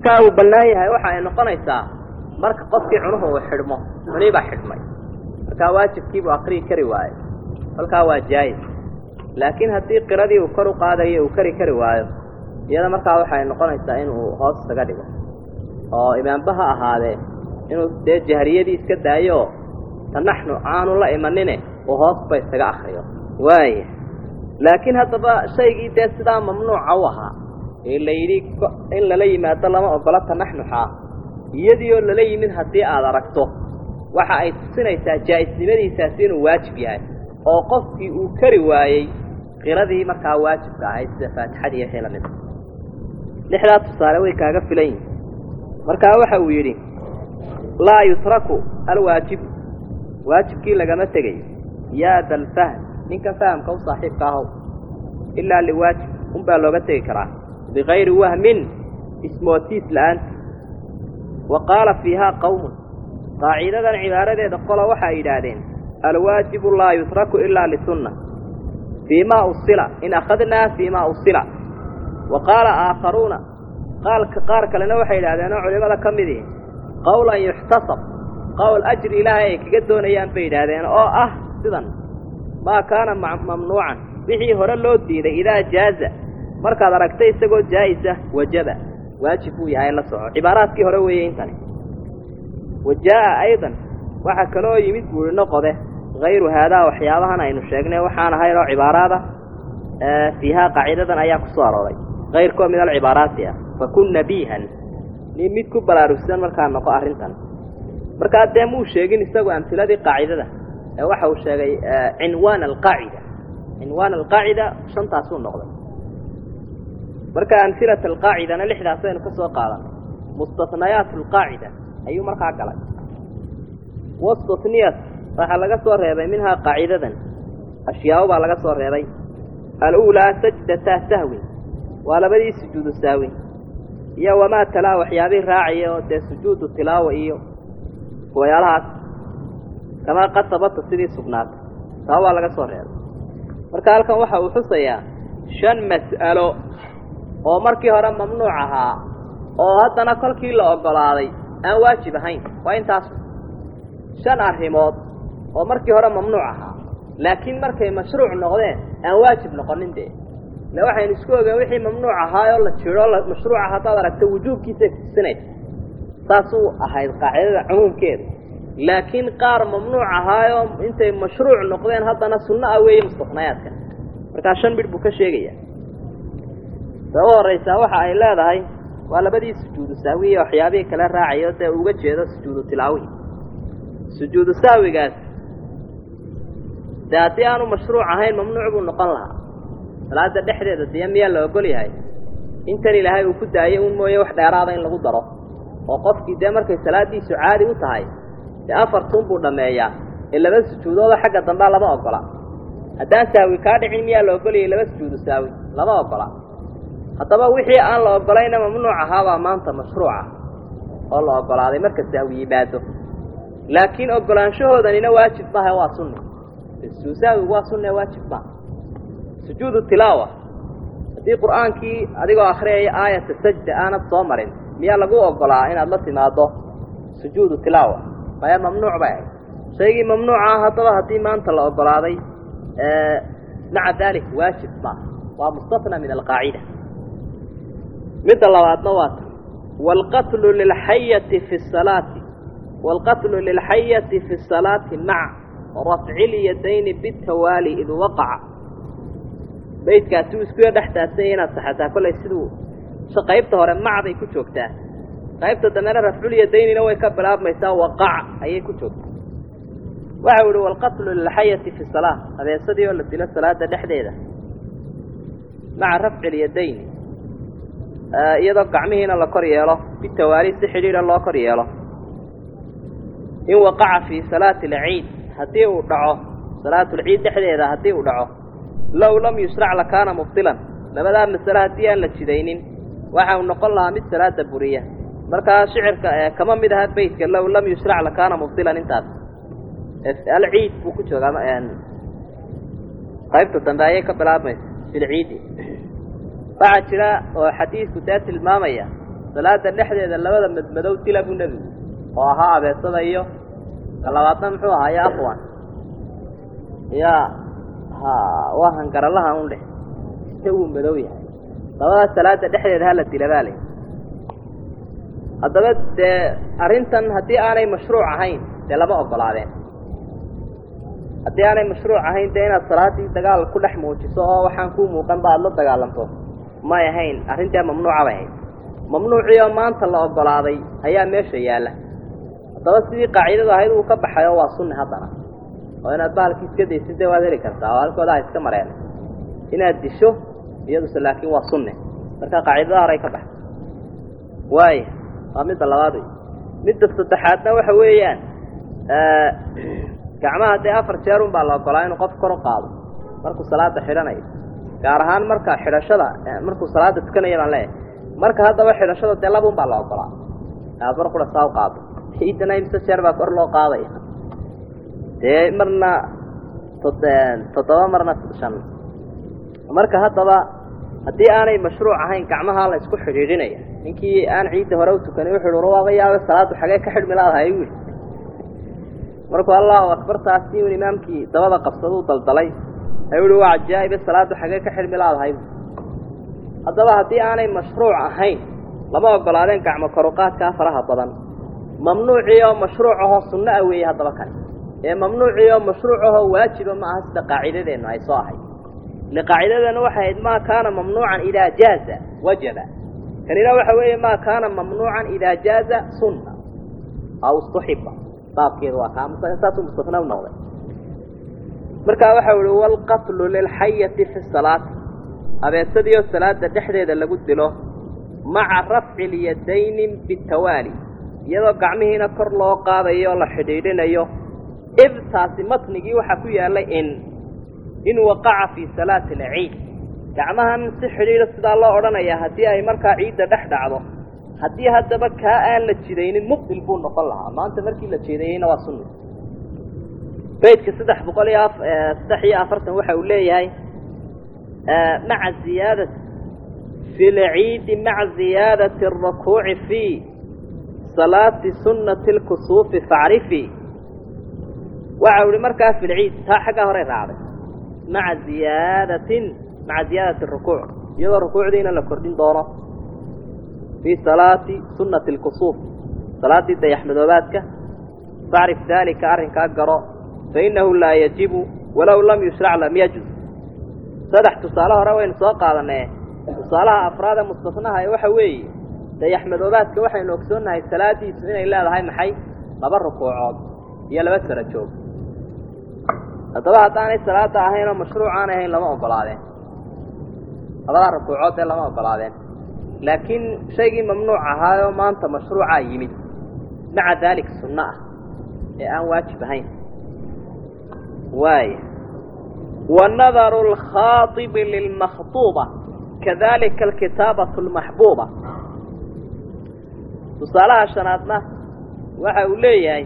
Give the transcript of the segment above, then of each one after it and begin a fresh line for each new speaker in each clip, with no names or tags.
markaa uu bannaan yahay waxa ay noqonaysaa marka qofkii cunuhu uu xidhmo cunii baa xidhmay markaa waajibkiibuu akriyi kari waayo kolkaa waa jaayis laakiin haddii qiradii uu kor u qaadayo uu kari kari waayo iyada markaa waxay noqonaysaa inuu hoos isaga dhigo oo imaamba ha ahaadee inuu dee jahriyadii iska daayo tanaxnu aanu la imanine uu hoosba isaga akriyo waaya laakiin haddaba shaygii dee sidaa mamnuuca u ahaa ee la yidhi in lala yimaado lama ogola tanaxnuxaa iyadii oo lala yimid haddii aad aragto waxa ay tusinaysaa jaa'isnimadiisaasi inuu waajib yahay oo qofkii uu kari waayey qiradii markaa waajibka ahayd sida faatixadii wixii la mida lixdaa tusaale way kaaga filan yihin markaa waxa uu yidhi laa yutraku alwaajibu waajibkii lagama tegayo yaa da alfahm ninka fahamka u saaxiibka ahow ilaa liwaajib unbaa looga tegi karaa bikayri wahmin ismootiis la-aanta wa qaala fiihaa qawmun qaacidadan cibaaradeeda qola waxa ay yidhaahdeen alwaajibu laa yutraku ilaa lisunna fii ma usila in akhadnaa fii ma usila wa qaala aakharuuna qaalka qaar kalena waxay yidhahdeen oo culimada ka mid ihi qowlan yuxtasab qowl ajri ilaahay ay kaga doonayaan bay yidhaahdeen oo ah sidan maa kaana mamnuucan wixii hore loo diiday idaa jaaza markaad aragtay isagoo jaa'isa wajaba waajib buu yahay la soco cibaaraadkii hore weeye intani wa jaa'a aydan waxaa kaloo yimid buuhi noqode hayru haadaa waxyaabahan aynu sheegnay waxaan ahayn oo cibaaraada fiihaa qaacidadan ayaa ku soo arooray kayrkoo min alcibaaraati ah fakun nabiihan nin mid ku baraarugsan markaa noqo arrintan markaa dee muu sheegin isagu amhiladii qaacidada ee waxa uu sheegay cinwaan alqaacida cinwaan alqaacida shantaasuu noqday marka amhilat alqaacidana lixdaasaynu ka soo qaadanay mustatnayaat alqaacida ayuu markaa galay wastatniyat waxaa laga soo reebay minhaa qaacidadan ashyaabo baa laga soo reebay aluulaa sajdataa sahwin waa labadii sujuudu sahwin iyo wamaa talaa waxyaabihii raacaya oo dee sujuudu tilaawa iyo wayaalahaas kamaa qad sabata sidii sugnaatay taa waa laga soo reebay marka halkan waxa uu xusayaa shan mas'alo oo markii hore mamnuuc ahaa oo haddana kolkii la oggolaaday aan waajib ahayn waa intaas shan arrimood oo markii hore mamnuuc ahaa laakiin markay mashruuc noqdeen aan waajib noqonin dee ile waxaynu isku ogeen wixii mamnuuc ahaayoo la jiro mashruuca haddaad aragto wujuubkiisay kutusinaysa saasuu ahayd qaacidada cumuumkeeda laakiin qaar mamnuuc ahaayoo intay mashruuc noqdeen haddana sunno ah weeye mustafnayaadka markaa shan midh buu ka sheegaya ta u horraysaa waxa ay leedahay waa labadii sujuudu sahwiya waxyaabihii kale raacayo dee uga jeedo sujuudu tilaawihi sujuudu sahwigaas dee haddii aanu mashruuc ahayn mamnuuc buu noqon lahaa salaada dhexdeeda dee miyaa la ogol yahay intan ilaahay uu ku daayay un mooye wax dheeraada in lagu daro oo qofkii dee markay salaadiisu caadi u tahay dee afartun buu dhammeeyaa ee laba sujuudooda xagga dambea lama ogola haddaan sahwi kaa dhicin miyaa la ogolayay laba sujuudu sahwi lama ogola haddaba wixii aan la ogolayna mamnuuc ahaabaa maanta mashruuca oo la ogolaaday marka sahwi yimaado laakiin ogolaanshahoodannina waajib maaha waa sunni sahwigu waa sunne waajib maaha sujuudu tilaawa haddii qur'aankii adigoo akhriyaya aayata sajda aanad soo marin miyaa lagu ogolaa inaad la timaado sujuudu tilaawa maya mamnuuc bay ahayd shaygii mamnuuca haddaba haddii maanta la ogolaaday maca dalik waajib maaha waa mustafna min alqaacida midda labaadna waa tan waalqatlu lilxayati fi salaati waalqatlu lilxayati fi salaati maca rafci lyadayni bitawaali id waqaca baydkaasi uu iskuya dhex taasanya inaad saxataa kollay siduu qaybta hore macday ku joogtaa qaybta dambena rafculyadaynina way ka bilaabmaysaa waqaca ayay ku joogtaa waxau ihi waalqatlu lilxayati fi salaa abeesadii oo la dilo salaada dhexdeeda maca rafci lyadayni iyadoo gacmihiina la kor yeelo bitawaali si xidhiidha loo kor yeelo in waqaca fii salaati alciid haddii uu dhaco salaatulciid dhexdeeda haddii uu dhaco low lam yusrac lakaana mubtilan labadaa masale haddii aan la jidaynin waxa uu noqon lahaa mid salaada buriya markaa shicirka kama mid aha beytka low lam yusrac lakaana mubtilan intaas alciid buu ku joogaa qaybta dambe ayay ka bilaabmaysa filciidi waxaa jira oo xadiidku dee tilmaamaya salaada dhexdeeda labada madmadow dila buu nebigu oo ahaa abeesada iyo ka labaadna muxuu ahaa ya afwan ya ha waa hangaralaha un dheh ise wuu madow yahay labadaas salaada dhexdeeda hala dila baa lay haddaba dee arrintan haddii aanay mashruuc ahayn dee lama ogolaadeen haddii aanay mashruuc ahayn dee inaad salaaddii dagaal ku dhex muujiso oo waxaan kuu muuqan ba aada la dagaalanto may ahayn arrintaa mamnuuca bay ahayd mamnuucii oo maanta la ogolaaday ayaa meesha yaalla haddaba sidii qaacidadu ahayd uu ka baxay oo waa sunni haddana oo inaad bahalkii iska daysid dee waad heli kartaa oo halkooda ha iska mareen inaad disho iyaduse laakiin waa sunne marka qaacidada horay ka baxay waaya waa midda labaad wey midda saddexaadna waxa weeyaan gacmaha dee afar jeer un baa la ogolaa inuu qof kor u qaado markuu salaada xidhanayo gaar ahaan marka xidhashada markuu salaada tukanaya baan leeyahay marka haddaba xidhashada dee laba un baa la ogolaa aad mar kula saa u qaado ciidana imse jeer baa kor loo qaadaya dee marna tod toddoba marna shan marka haddaba haddii aanay mashruuc ahayn gacmaha la isku xidhiidhinaya ninkii aan ciidda hore u tukanin wuxuu uhi waaba yaaba salaaddu xagee ka xidhmi laadahay wi markuu allahu akbar taasi un imaamkii dabada qabsaduu daldalay ayuu uhi waa cajaa'ibe salaaddu xagee ka xidhmi laadahay haddaba haddii aanay mashruuc ahayn lama ogolaadeen gacmo koruqaadkaa faraha badan mamnuucii oo mashruuc ahoo sunno ah weeye haddaba kani ee mamnuucii oo mashruuc ahoo waajiba ma aha sida qaacidadeennu ay soo ahayd ile qaacidadeenu waxay ahayd maa kaana mamnuucan idaa jaaza wajaba kanina waxa weeye maa kaana mamnuucan idaa jaaza sunna aw istuxiba baabkeedu waa kaa saasuu mustafna u noqday markaa waxau ihi waalqatlu lilxayati fi salaati abeesadiioo salaada dhexdeeda lagu dilo maca rafci lyadayni bitawaali iyadoo gacmihiina kor loo qaadayo oo la xidhiidhinayo ibtaasi matnigii waxaa ku yaallay in in waqaca fii salaati alciid gacmahan si xidhiidha sidaa loo odhanayaa haddii ay markaa ciidda dhex dhacdo haddii haddaba kaa aan la jidaynin mubdil buu noqon lahaa maanta markii la jeedayeyna waa sunna baydka saddex boqol iyo saddex iyo afartan waxa uu leeyahay maca ziyaada fi lciidi maca ziyaadati arakuuci fii salaati sunnati lkusuufi facrifi waxa u ihi markaa fi lciid taa xaggaa horey raacday maca ziyaadatin maca ziyaadati rukuuc iyadoo rukuucdiina la kordhin doono fii salaati sunnati lkusuuf salaaddii dayaxmadoobaadka facrif daalika arrinkaa garo fainahu laa yajibu walow lam yushrac lam yajuz saddex tusaale hore waynu soo qaadanee tusaalaha afraad ee mustafnaha ee waxa weeye dayaxmadoobaadka waxaynu ogsoonnahay salaadiisu inay leedahay maxay laba rukuucood iyo laba sara joog haddaba haddaanay salaada ahayn oo mashruuc aan ahayn lama ogolaadeen labadaa rukuucood ee lama ogolaadeen laakiin shaygii mamnuuc ahaayoo maanta mashruucaa yimid maca daalik sunno ah ee aan waajib ahayn waaya wanadaru alkhaaibi lilmakhduuba kadalika alkitaabatu almaxbuuba tusaalaha shanaadna waxa uu leeyahay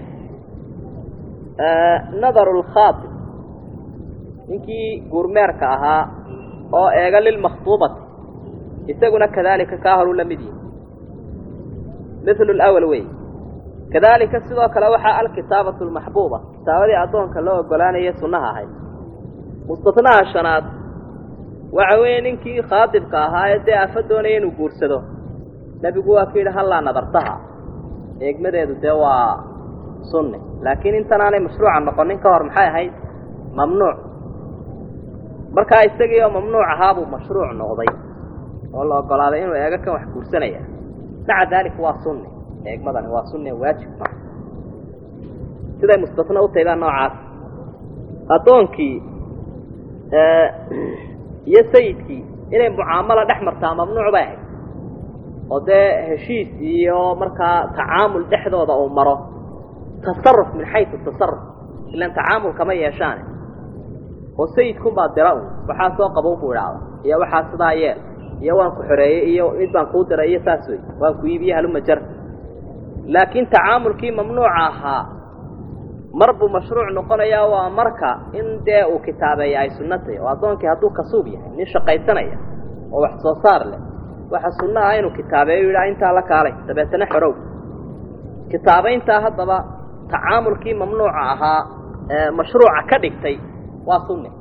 nadaru lkhaaib ninkii guurmeerka ahaa oo eega lilmakhduubati isaguna kadalika kaa horuu la mid yihi mithlu lawal wey kadalika sidoo kale waxaa alkitaabatu almaxbuuba kitaabadii addoonka loo ogolaanaya sunnaha ahayd mustafnaha shanaad waxa weeye ninkii khaadibka ahaa ee dee afa doonaya inuu guursado nebigu waa ku yidhi hallaa nadartaha eegmadeedu dee waa sunni laakiin intanaanay mashruuca noqonin ka hor maxay ahayd mamnuuc markaa isagii oo mamnuuc ahaabuu mashruuc noqday oo la ogolaaday inuu eego kan wax guursanaya maca daalika waa sunni eegmadani waa sunni waajib ma siday mustafna u tahay baa noocaas addoonkii iyo sayidkii inay mucaamalo dhex martaa mamnuuc bay ahayd oo dee heshiis iyo markaa tacaamul dhexdooda uu maro tasaruf min xaysu tasaruf ilaan tacaamul kama yeeshaane oo sayidkunbaa dira un waxaa soo qabow buu idhaahda iyo waxaa sidaa yeel iyo waan ku xoreeyey iyo mid baan kuu diray iyo saas wey waan ku iibiye haluma jar laakiin tacaamulkii mamnuuca ahaa mar buu mashruuc noqonayaa waa marka in dee uu kitaabeeya ay sunno tahay oo addoonkii hadduu kasuub yahay nin shaqaysanaya oo wax soo saar leh waxa sunno ah inuu kitaabeeyo yidhaa intaa la kaalay dabeetana xorow kitaabayntaa haddaba tacaamulkii mamnuuca ahaa ee mashruuca ka dhigtay waa sunni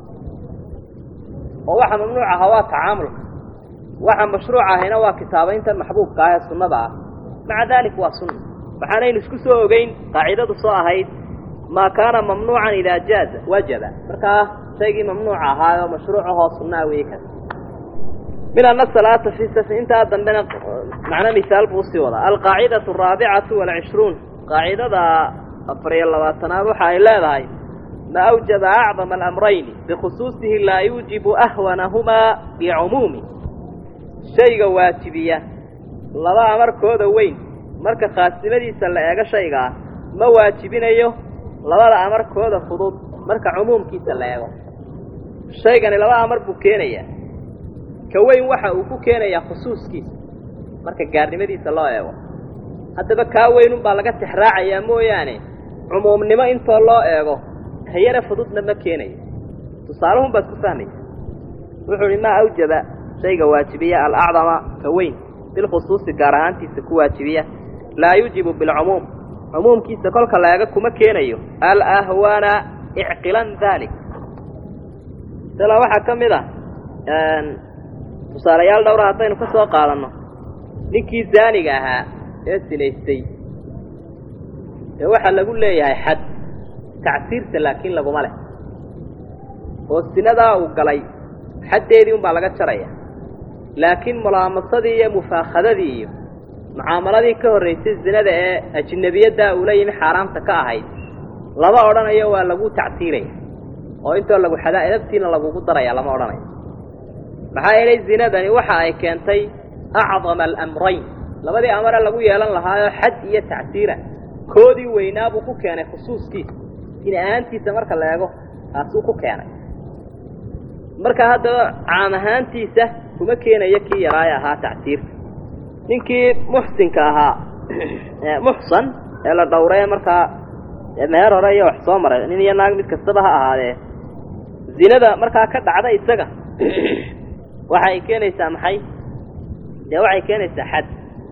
oo waxa mamnuuc ahaa waa tacaamulka waxa mashruuc ahayna waa kitaabaynta maxbuubka ah ee sunnada ah maca dalik waa sunna waxaanaynu isku soo ogeyn qaacidadu soo ahayd maa kaana mamnuucan idaa jaaza wajaba markaa shaygii mamnuuca ahaa oo mashruucahoo sunnaa weeye kas min ana salaata fi safri intaa dambena macno misaal buu usii wadaa alqaacidatu araabicatu walcishruun qaacidada afar iyo labaatanaad waxa ay leedahay ma awjaba acdama alamrayni bikhusuusihi laa yuujibu ahwanahumaa bicumuumi shayga waajibiya laba amarkooda weyn marka khaasnimadiisa la eego shayga ah ma waajibinayo labada amarkooda fudud marka cumuumkiisa la eego shaygani laba amar buu keenayaa ka weyn waxa uu ku keenayaa khusuuskiisa marka gaarnimadiisa loo eego haddaba kaa weynunbaa laga tixraacayaa mooyaane cumuumnimo intoo loo eego kayara fududna ma keenayo tusaalahun baad ku fahmaysa wuxuu uhi maa awjaba shayga waajibiya alacdama ka weyn bilkhusuusi gaar ahaantiisa ku waajibiya laa yujibu bilcumuum cumuumkiisa kolka la eego kuma keenayo alahwana icqilan dalik sala waxaa ka mid ah tusaalayaal dhowra haddaynu ka soo qaadanno ninkii zaaniga ahaa ee sinaystay ee waxaa lagu leeyahay xad tacsiirta laakiin laguma leh oo sinadaa uu galay xaddeedii unbaa laga jaraya laakiin mulaamasadii iyo mufaakhadadii iyo mucaamaladii ka horraysay zinada ee ajnebiyaddaa uula yimi xaaraamta ka ahayd lama odhanayo waa lagu tacsiiraya oo intoo lagu xadaa edabtiina lagugu daraya lama odhanayo maxaa yeelay zinadani waxa ay keentay acdama alamrayn labadii amare lagu yeelan lahaayoo xad iyo tacsiira koodii weynaabuu ku keenay khusuuskiisa in ahaantiisa marka la eego taasuu ku keenay marka haddaba caam ahaantiisa kuma keenayo kii yaraaye ahaa tacsiirta ninkii muxsinka ahaa muxsan ee la dhowree markaa meher hore iyo wax soo maray nin iyo naag mid kastaba ha ahaadee zinada markaa ka dhacda isaga waxa ay keenaysaa maxay dee waxay keenaysaa xad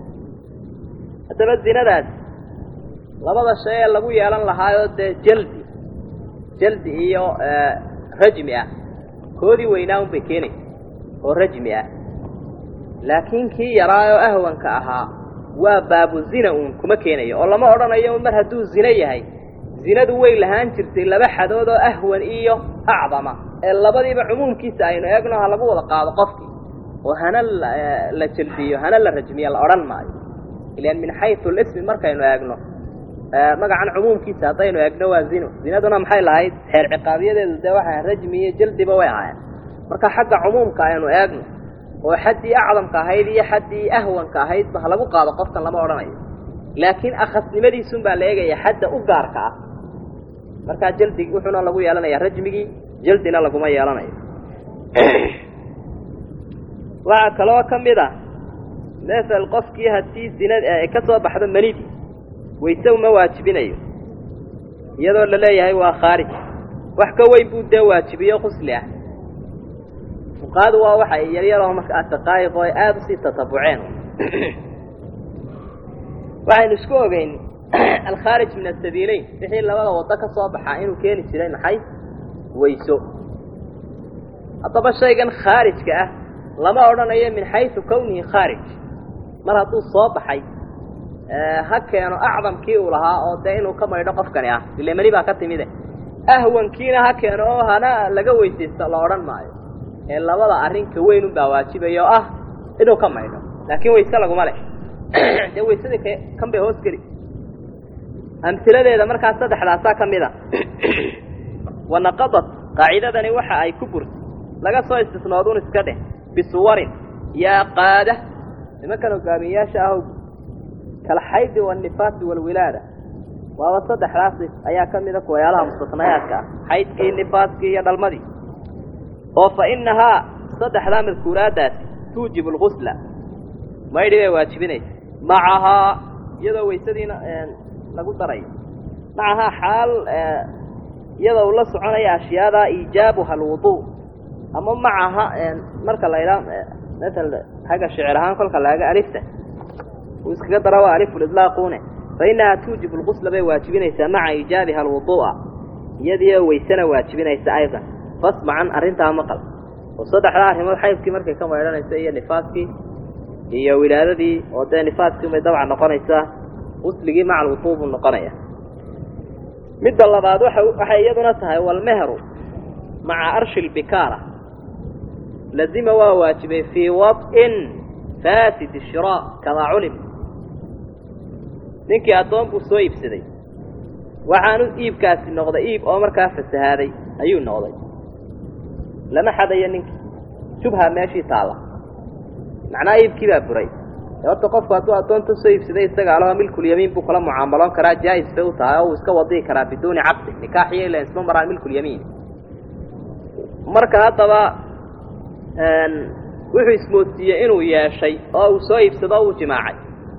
haddaba zinadaas labada shay ee lagu yeelan lahaayoo dee jaldi jaldi iyo rajmi ah koodii weynaa un bay keenaysa oo rajmi ah laakiin kii yaraayoo ahwanka ahaa waa baabu zina uun kuma keenayo oo lama odhanayo mar hadduu zino yahay zinadu way lahaan jirtay laba xadood oo ahwan iyo acdama ee labadiiba cumuumkiisa aynu eegno ha lagu wada qaado qofkii oo hana la jaldiyo hana la rajmiyo la odhan maayo ilan min xayu lismi markaynu eegno magacan cumuumkiisa haddaynu eegno waa zino zinaduna maxay lahayd xeer ciqaabiyadeedu dee waxaa rajmi iyo jaldiba way ahaayeen marka xagga cumuumka aynu eegno oo xaddii acdamka ahayd iyo xaddii ahwanka ahaydba ha lagu qaado qofkan lama odhanayo laakiin akhasnimadiisun baa la eegaya xadda u gaarka ah markaa jaldig wuxuuna lagu yeelanayaa rajmigii jaldina laguma yeelanayo waxaa kaloo ka mid ah masel qofkii haddii zinad ay ka soo baxdo manidii wayse uma waajibinayo iyadoo la leeyahay waa khaarij wax ka weyn buu dee waajibiyo qusli ah fuqaadu waa waxay yaryaroo markaa daqaa'iq oo ay aada usii tatabuceen waxaynu isku ogeyn alkhaarij min asabiileyn wixii labada waddo ka soo baxaa inuu keeni jiray maxay wayso haddaba shaygan khaarijka ah lama odhanayo min xaysu kawnihi khaarij mar hadduu soo baxay ha keeno acdamkii uu lahaa oo dee inuu ka maydho qofkani ah ile mani baa ka timide ahwankiina ha keeno oo hana laga weysaysto la odhan maayo ee labada arrinka weyn unbaa waajibaya oo ah inuu ka maydho laakiin wayse laguma leh dee waysadii k kan bay hoos geli amhiladeeda markaa saddexdaasaa ka mid a wanaqadat qaacidadani waxa ay ku burtay laga soo istisnoodun iska dheh bisuwarin yaa qaada nimankan hogaamiyayaasha ah kalxaydi waannifaasi waalwilaada waaba saddexdaas ayaa ka mida kuwayaalaha mustasnayaadka ah xaydkii nifaaskii iyo dhalmadii oo fa innahaa saddexdaa madkuuraaddaasi tuujibu algusla maydhi bay waajibinaysa macahaa iyadoo waysadiina lagu darayo macahaa xaal iyadoo ula soconaya ashyaadaa iijaabuha alwuduu ama macaha marka la idhaa maala xagga shicir ahaan kolka laaga alifta uu iskaga dara waa alifulidlaaqune fa innahaa tuujibu lqusla bay waajibinaysaa maca iijaabiha alwuduu'a iyadiio weysana waajibinaysa aydan fasmacan arrintaa maqal oo saddexdaa arrimood xaydkii markay ka maydhanaysa iyo nifaaskii iyo wilaadadii oo dee nifaaskii bay dabca noqonaysaa qusligii maca alwuduu buu noqonaya midda labaad waa waxay iyaduna tahay walmehru maca arshi lbikaara lazima waa waajibay fii wad'in faasid shiraa kamaa culim ninkii addoon buu soo iibsaday waxaanu iibkaasi noqday iib oo markaa fasahaaday ayuu noqday lama xadayo ninkii shubha meeshii taalla macnaha iibkii baa buray horta qofku hadduu addoonta soo iibsaday isaga alaba milkulyamiin buu kula mucaamaloon karaa jaa'is bay u tahay oo uu iska wadihi karaa biduuni caqdi nikaaxiyo ilan isma maraan milkulyamiin marka haddaba wuxuu ismoodsiiyey inuu yeeshay oo uu soo iibsado o uu jimaacay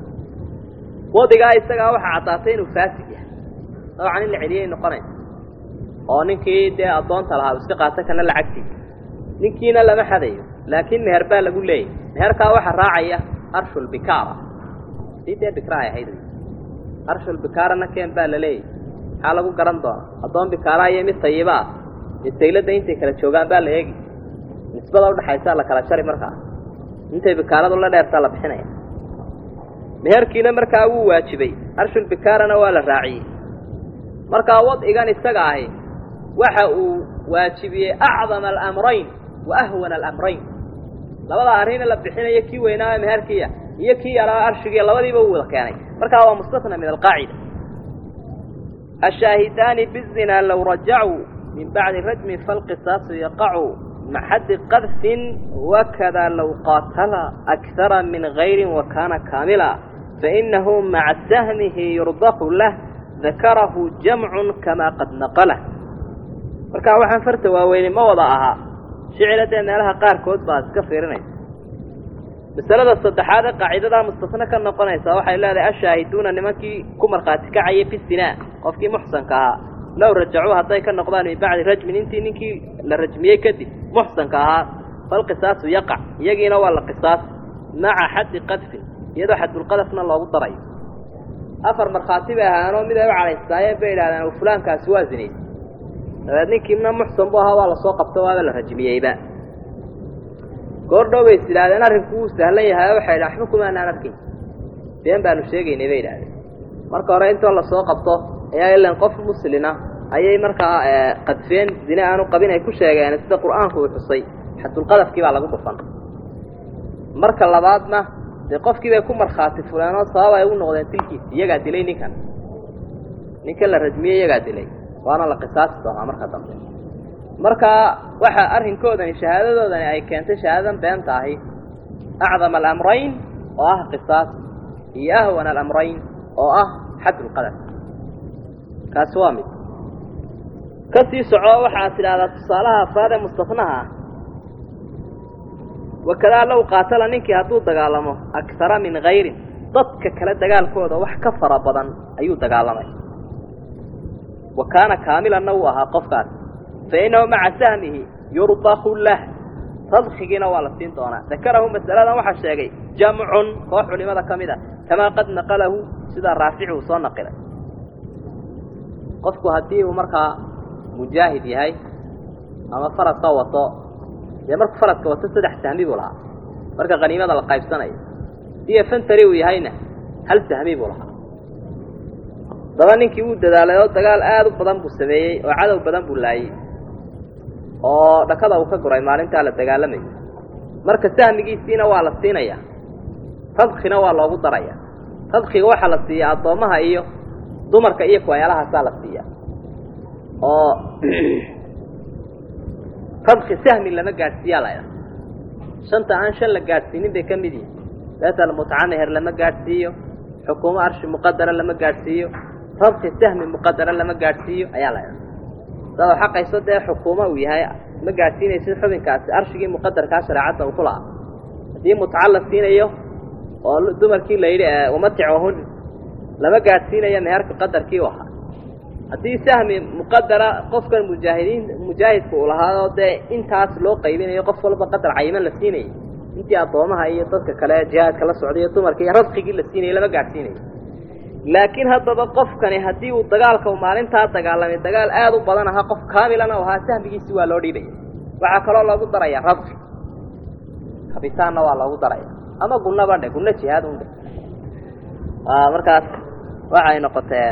wadigaa isagaa waxaa caddaatay inuu faasid yahay dabcan in la celiyay noqonaysa oo ninkii dee addoonta lahaa uu iska qaato kana lacagtiisa ninkiina lama xadayo laakiin meher baa lagu leeyahy meherkaa waxaa raacaya arshulbikaara sii dee bikra ay ahayd arshulbikaarana keen baa la leeyahy maxaa lagu garan doona addoon bikaaraha iyo mid tayiba ah iyo sayladda intay kala joogaan baa la eegi nisbada udhaxaysaa la kala jari markaa intay bikaaradu la dheertaa la bixinaya meherkiina markaa wuu waajibay arshulbikaarana waa la raaciyey markaa wadcigan isaga ahi waxa uu waajibiyey acdama alamrayn wa ahwana alamrayn labada arrin la bixinayo kii weynaa meherkiiya iyo kii yaraa arshigiiya labadiiba uu wada keenay markaa waa mustasna min alqaacida ashaahidaani bizinaa low rajacuu min bacdi rajmin falqisaasu yaqacu maxaddi qadfin wakada low qaatala akara min gayrin wa kaana kaamila fainahu maca sahmihi yurdaqu lah dakarahu jamcun kamaa qad naqalah markaa waxaan farta waaweyni ma wada ahaa shicila dee meelaha qaarkood baad iska fiirinaysa masalada saddexaad ee qaacidadaa mustasne ka noqonaysa waxay leedahay ashaahiduuna nimankii ku markhaati kacayay bisinaa qofkii muxsanka ahaa low rajacuu hadday ka noqdaan min bacdi rajmin intii ninkii la rajmiyey kadib muxsanka ahaa falqisaasu yaqac iyagiina waa la qisaas maca xaddi qadfin iyadoo xadulqadafna loogu darayo afar markhaati bay ahaanoo mid ay u cadhaystaayeen bay idhahdeen fulaankaasi waa zinays dabeed ninkiina muxsan bu ahaa waa lasoo qabto waaba la rajmiyeyba goor dhow bay is idhahdeen arrinku wuu sahlan yahay waxay idhahen waxba kumaanaan arkin been baanu sheegaynay bay idhahdeen marka hore intoo lasoo qabto ayaa ilan qof muslina ayay markaa qadfeen zine aanu qabin ay ku sheegeen sida qur-aanku uu xusay xadulqadafkii baa lagu dhufan marka labaadna dee qofkii bay ku markhaati fuleen oo sabab ay u noqdeen tilkiisi iyagaa dilay ninkan ninkan la rajmiyey iyagaa dilay waana la qisaasi doonaa marka dambe marka waxa arrinkoodani shahaadadoodani ay keentay shahaadadan beenta ahi acdama alamrayn oo ah qisaas iyo ahwana alamrayn oo ah xadulqadaf kaasi waa mid ka sii soco waxaad tidhahdaa tusaalaha afraad ee mustafnaha ah wakadaa low qaatala ninkii hadduu dagaalamo akara min hayrin dadka kale dagaalkooda wax ka fara badan ayuu dagaalamay wa kaana kaamilanna wuu ahaa qofkaas fa innahu maca sahmihi yurdaku lah radkigiina waa la siin doonaa dakarahu masaladan waxaa sheegay jamcun koox culimada ka mid a kamaa qad naqalahu sidaa raafici uu soo naqilay qofku haddii uu markaa mujaahid yahay ama faraska wato dee markuu faraska wato saddex sahmi buu lahaa marka khaniimada la qaybsanayo iyo fantari uu yahayna hal sahmi buu lahaa daba ninkii wuu dadaalay oo dagaal aada u badan buu sameeyey oo cadow badan buu laayey oo dhakada uu ka guray maalintaa la dagaalamayo marka sahmigiisiina waa la siinayaa radkina waa loogu daraya radkiga waxaa la siiyaa addoommaha iyo dumarka iyo kuwayaalahaasaa la siiyaa oo radki sahmi lama gaadhsiiyaa la ydhaha shanta aan shan la gaadhsiinin bay ka mid yihin beetal mutacameher lama gaadhsiiyo xukuumo arshi muqadara lama gaadhsiiyo radki sahmi muqadara lama gaadhsiiyo ayaa la ydhaha sao xaqayso dee xukuumo uu yahay ma gaadhsiinaysid xubinkaasi arshigii muqadarkaa shareecadda uu ku lahaa haddii mutaca la siinayo oo dumarkii la yidhi umaticohun lama gaadhsiinayo meherka qadarkii u ahaa haddii sahmi muqadara qofkan mujaahidiin mujaahidka uu lahaao dee intaas loo qaybinayo qof walba qadar cayiman la siinayay intii addoomaha iyo dadka kale jihaadka la socday iyo dumarka iyo radqigii la siinayay lama gaadhsiinayo laakiin haddaba qofkani haddii uu dagaalka u maalintaa dagaalamay dagaal aada u badan ahaa qof kaamilana u ahaa sahmigiisi waa loo dhiibaya waxaa kaloo loogu daraya radqi kabitaanna waa loogu daraya ama gunaba dhe gunno jihaad undhe markaas waxay noqoteen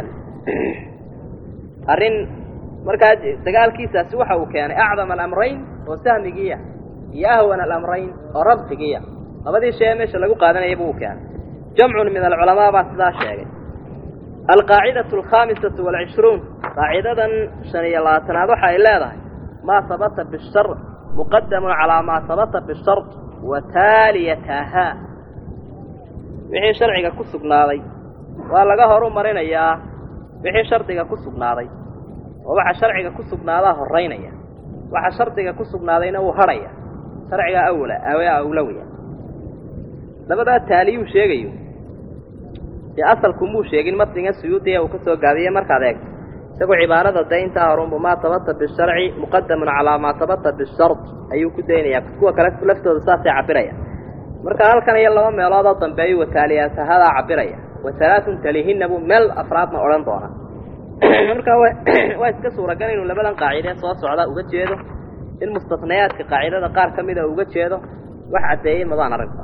arrin markaa dagaalkiisaasi waxa uu keenay acdama alamrayn oo sahmigiiya iyo ahwana alamrayn oo rabqigiiya labadii shay ee meesha lagu qaadanaya buu u keenay jamcun min alculamaa baa sidaa sheegay alqaacidatu alkhaamisatu waalcishruun qaacidadan shan iyo labaatanaad waxa ay leedahay maa sabata bishar muqadamun calaa maa sabata bishar wa taaliyatahaa wixii sharciga ku sugnaaday waa laga horu marinayaa wixii shardiga ku sugnaaday oo waxa sharciga ku sugnaadaa horaynaya waxa shardiga ku sugnaadayna wuu hadhaya sharciga awla awlawiya labadaa taaliyuu sheegayo dee asalku muu sheegin matniga suyuudiya uu ka soo gaabiyey markaad eegto isagoo cibaarada dee intaa horunbu maa tabata bisharci muqadamun calaa maa tabata bishard ayuu ku daynayaa kuwa kale laftooda saasay cabiraya marka halkan iyo laba meeloodoo dambeeyu wataaliyaatahadaa cabiraya waalaatun talihinna buu meel afraadna odhan doona marka waa iska suuragal inuu labadan qaacide soo socda uga jeedo in mustasnayaadka qaacidada qaar ka mida uga jeedo wax caddeeyey mabaan aragba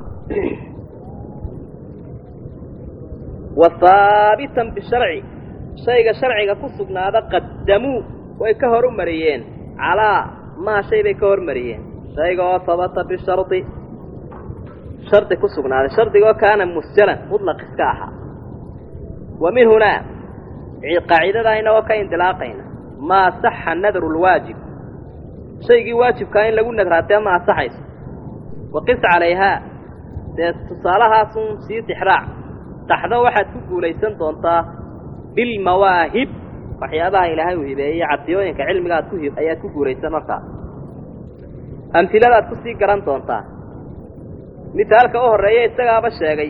wa haabitan bisharci shayga sharciga ku sugnaada qaddamuu way ka horu mariyeen calaa maa shay bay ka hormariyeen shayga oo habata bishardi shardi ku sugnaaday shardigoo kaana musjalan mutlaq iska ahaa wa min hunaa qaacidadaa inagoo ka indilaaqayna maa saxa nadru lwaajib shaygii waajibkaa in lagu nadraatee ma asaxayso waqis calayhaa dee tusaalahaasun sii tixraac taxdo waxaad ku guulaysan doontaa bilmawaahib waxyaabaha ilaahay uu hibeeyey cadiyooyinka cilmiga aad ku hi ayaad ku guulaysan markaa amhiladaad kusii garan doontaa misaalka u horreeya isagaaba sheegay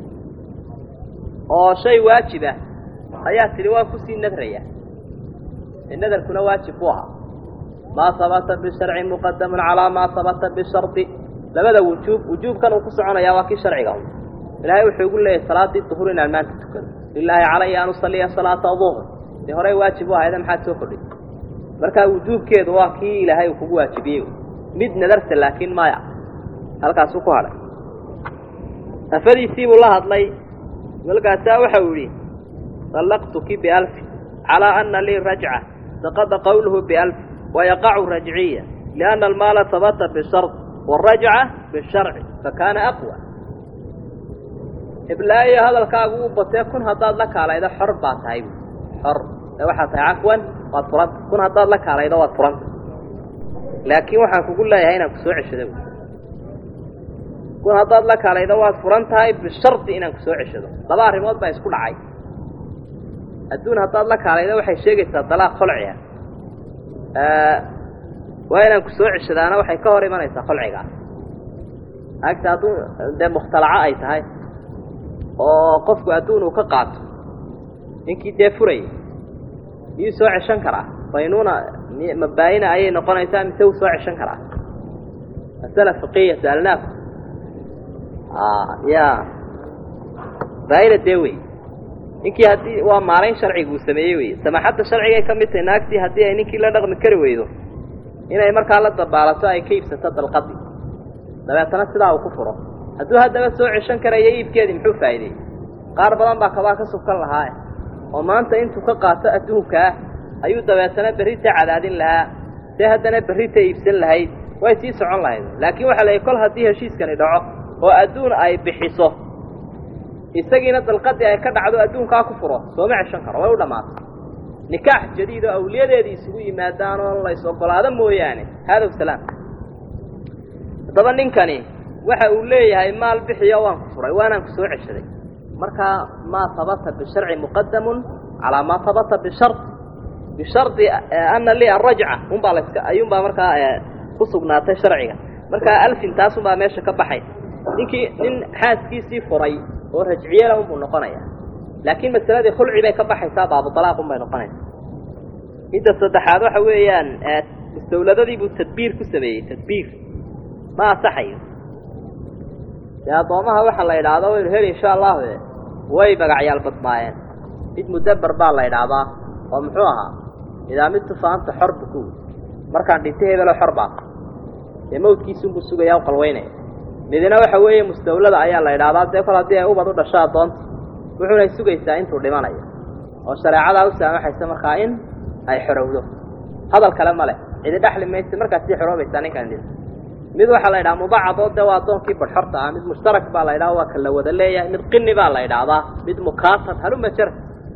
oo shay waajibah ayaa tidhi waa kusii nadraya ee nadarkuna waajib ku ahaa maa sabata bisharci muqadamun calaa maa sabata bishardi labada wujuub wujuubkan uu ku soconayaa waa kii sharciga un ilaahay wuxuu igu leeyahay salaaddii duhur inaan maanta tukado lilaahi calaya an usalliya salaata duhr dee horey waajib u ahayda maxaad soo kordhay markaa wujuubkeedu waa kii ilaahay uu kugu waajibiyey mid nadarta laakiin maya halkaasuu ku hadhay afadiisii buu la hadlay walkaasaa waxa uu yidhi طلqتki بألف على أنa lii رaجعة سقط qwله بألف ويقع رaجعية لأن الماaل ثبت بشرط والرaجعة بالشharع فكاaنa أقوى iblaayo hadalkaagu u batee kun haddaad la kaalaydo xor baa tahay xor waxaa tahay cafwan waad furanta kun haddaad la kaalaydo waad furanta laakiin waxaan kugu leeyahay inaan kusoo ceshado kun haddaad la kaalaydo waad furan tahay bishardi inaan kusoo ceshado laba arrimood baa isku dhacay adduun haddaad la kaalaydo waxay sheegaysaa dalaaq kholciga waa inaan ku soo ceshadaana waxay ka hor imanaysaa kholcigaas agta adduun dee mukhtalaco ay tahay oo qofku adduun uu ka qaato ninkii dee furayay miyuu soo ceshan karaa baynuuna mabaayina ayay noqonaysaa mise wuu soo ceshan karaa masala fiqiya saalnaaku ya baayina dee wey ninkii haddii waa maalayn sharciga uu sameeyey wey samaaxadda sharcigay ka mid tahay naagtii haddii ay ninkii la dhaqmi kari weydo inay markaa la dabaalato ay ka iibsato dalqadii dabeetana sidaa uu ku furo hadduu haddaba soo ceshan karayo iibkeedii muxuu faa'iideeyey qaar badan baa kabaa ka subkan lahaa oo maanta intuu ka qaato adduunkaa ayuu dabeetana berrita cadaadin lahaa see haddana berrita iibsan lahayd way sii socon lahayd laakiin waxaa la kol haddii heshiiskani dhaco oo adduun ay bixiso isagiina dalqadii ay ka dhacdo adduunkaa ku furo sooma ceshan karo way u dhammaatay nikaax jadiid oo awliyadeedii isugu yimaadaan oo lays ogolaado mooyaane haadow salaam haddaba ninkani waxa uu leeyahay maal bixiyo waan ku furay waanaan ku soo ceshaday markaa maa habata bisharci muqadamun calaa maa habata bishard bishardi ana li arajca unbaa laska ayuunbaa markaa ku sugnaatay sharciga markaa alfin taasunbaa meesha ka baxay ninkii nin xaaskiisii furay oo rajciyela unbuu noqonaya laakiin masaladii khulci bay ka baxaysaa baabudalaaq un bay noqonaysaa midda saddexaad waxa weeyaan mustawladadii buu tadbiir ku sameeyey tadbiir ma asaxayo dee addoomaha waxa la idhaahdo waynu heli insha allahu e way magacyaal badnaayeen mid mudaber baa la idhaahdaa oo muxuu ahaa idaa midtu faanta xor buku markaan dhinta hebelo xor baa dee mawdkiisunbuu sugayaa u qalweynaya midina waxa weeye mustawlada ayaa la idhaahdaa dee kol haddii ay ubad u dhasho addoonta wuxuunay sugaysaa intuu dhimanayo oo shareecadaa u saamaxaysa markaa in ay xorowdo hadal kale ma leh cidi dhexli maysa markaasii xoroobaysaa ninkan dhinta mid waxaa la yidhaha mubacadoo dee waa addoonkii badxorta ah mid mushtarak baa la ydhaha waa ka la wada leeyahay mid qini baa la idhaahdaa mid mukaatab haluma jara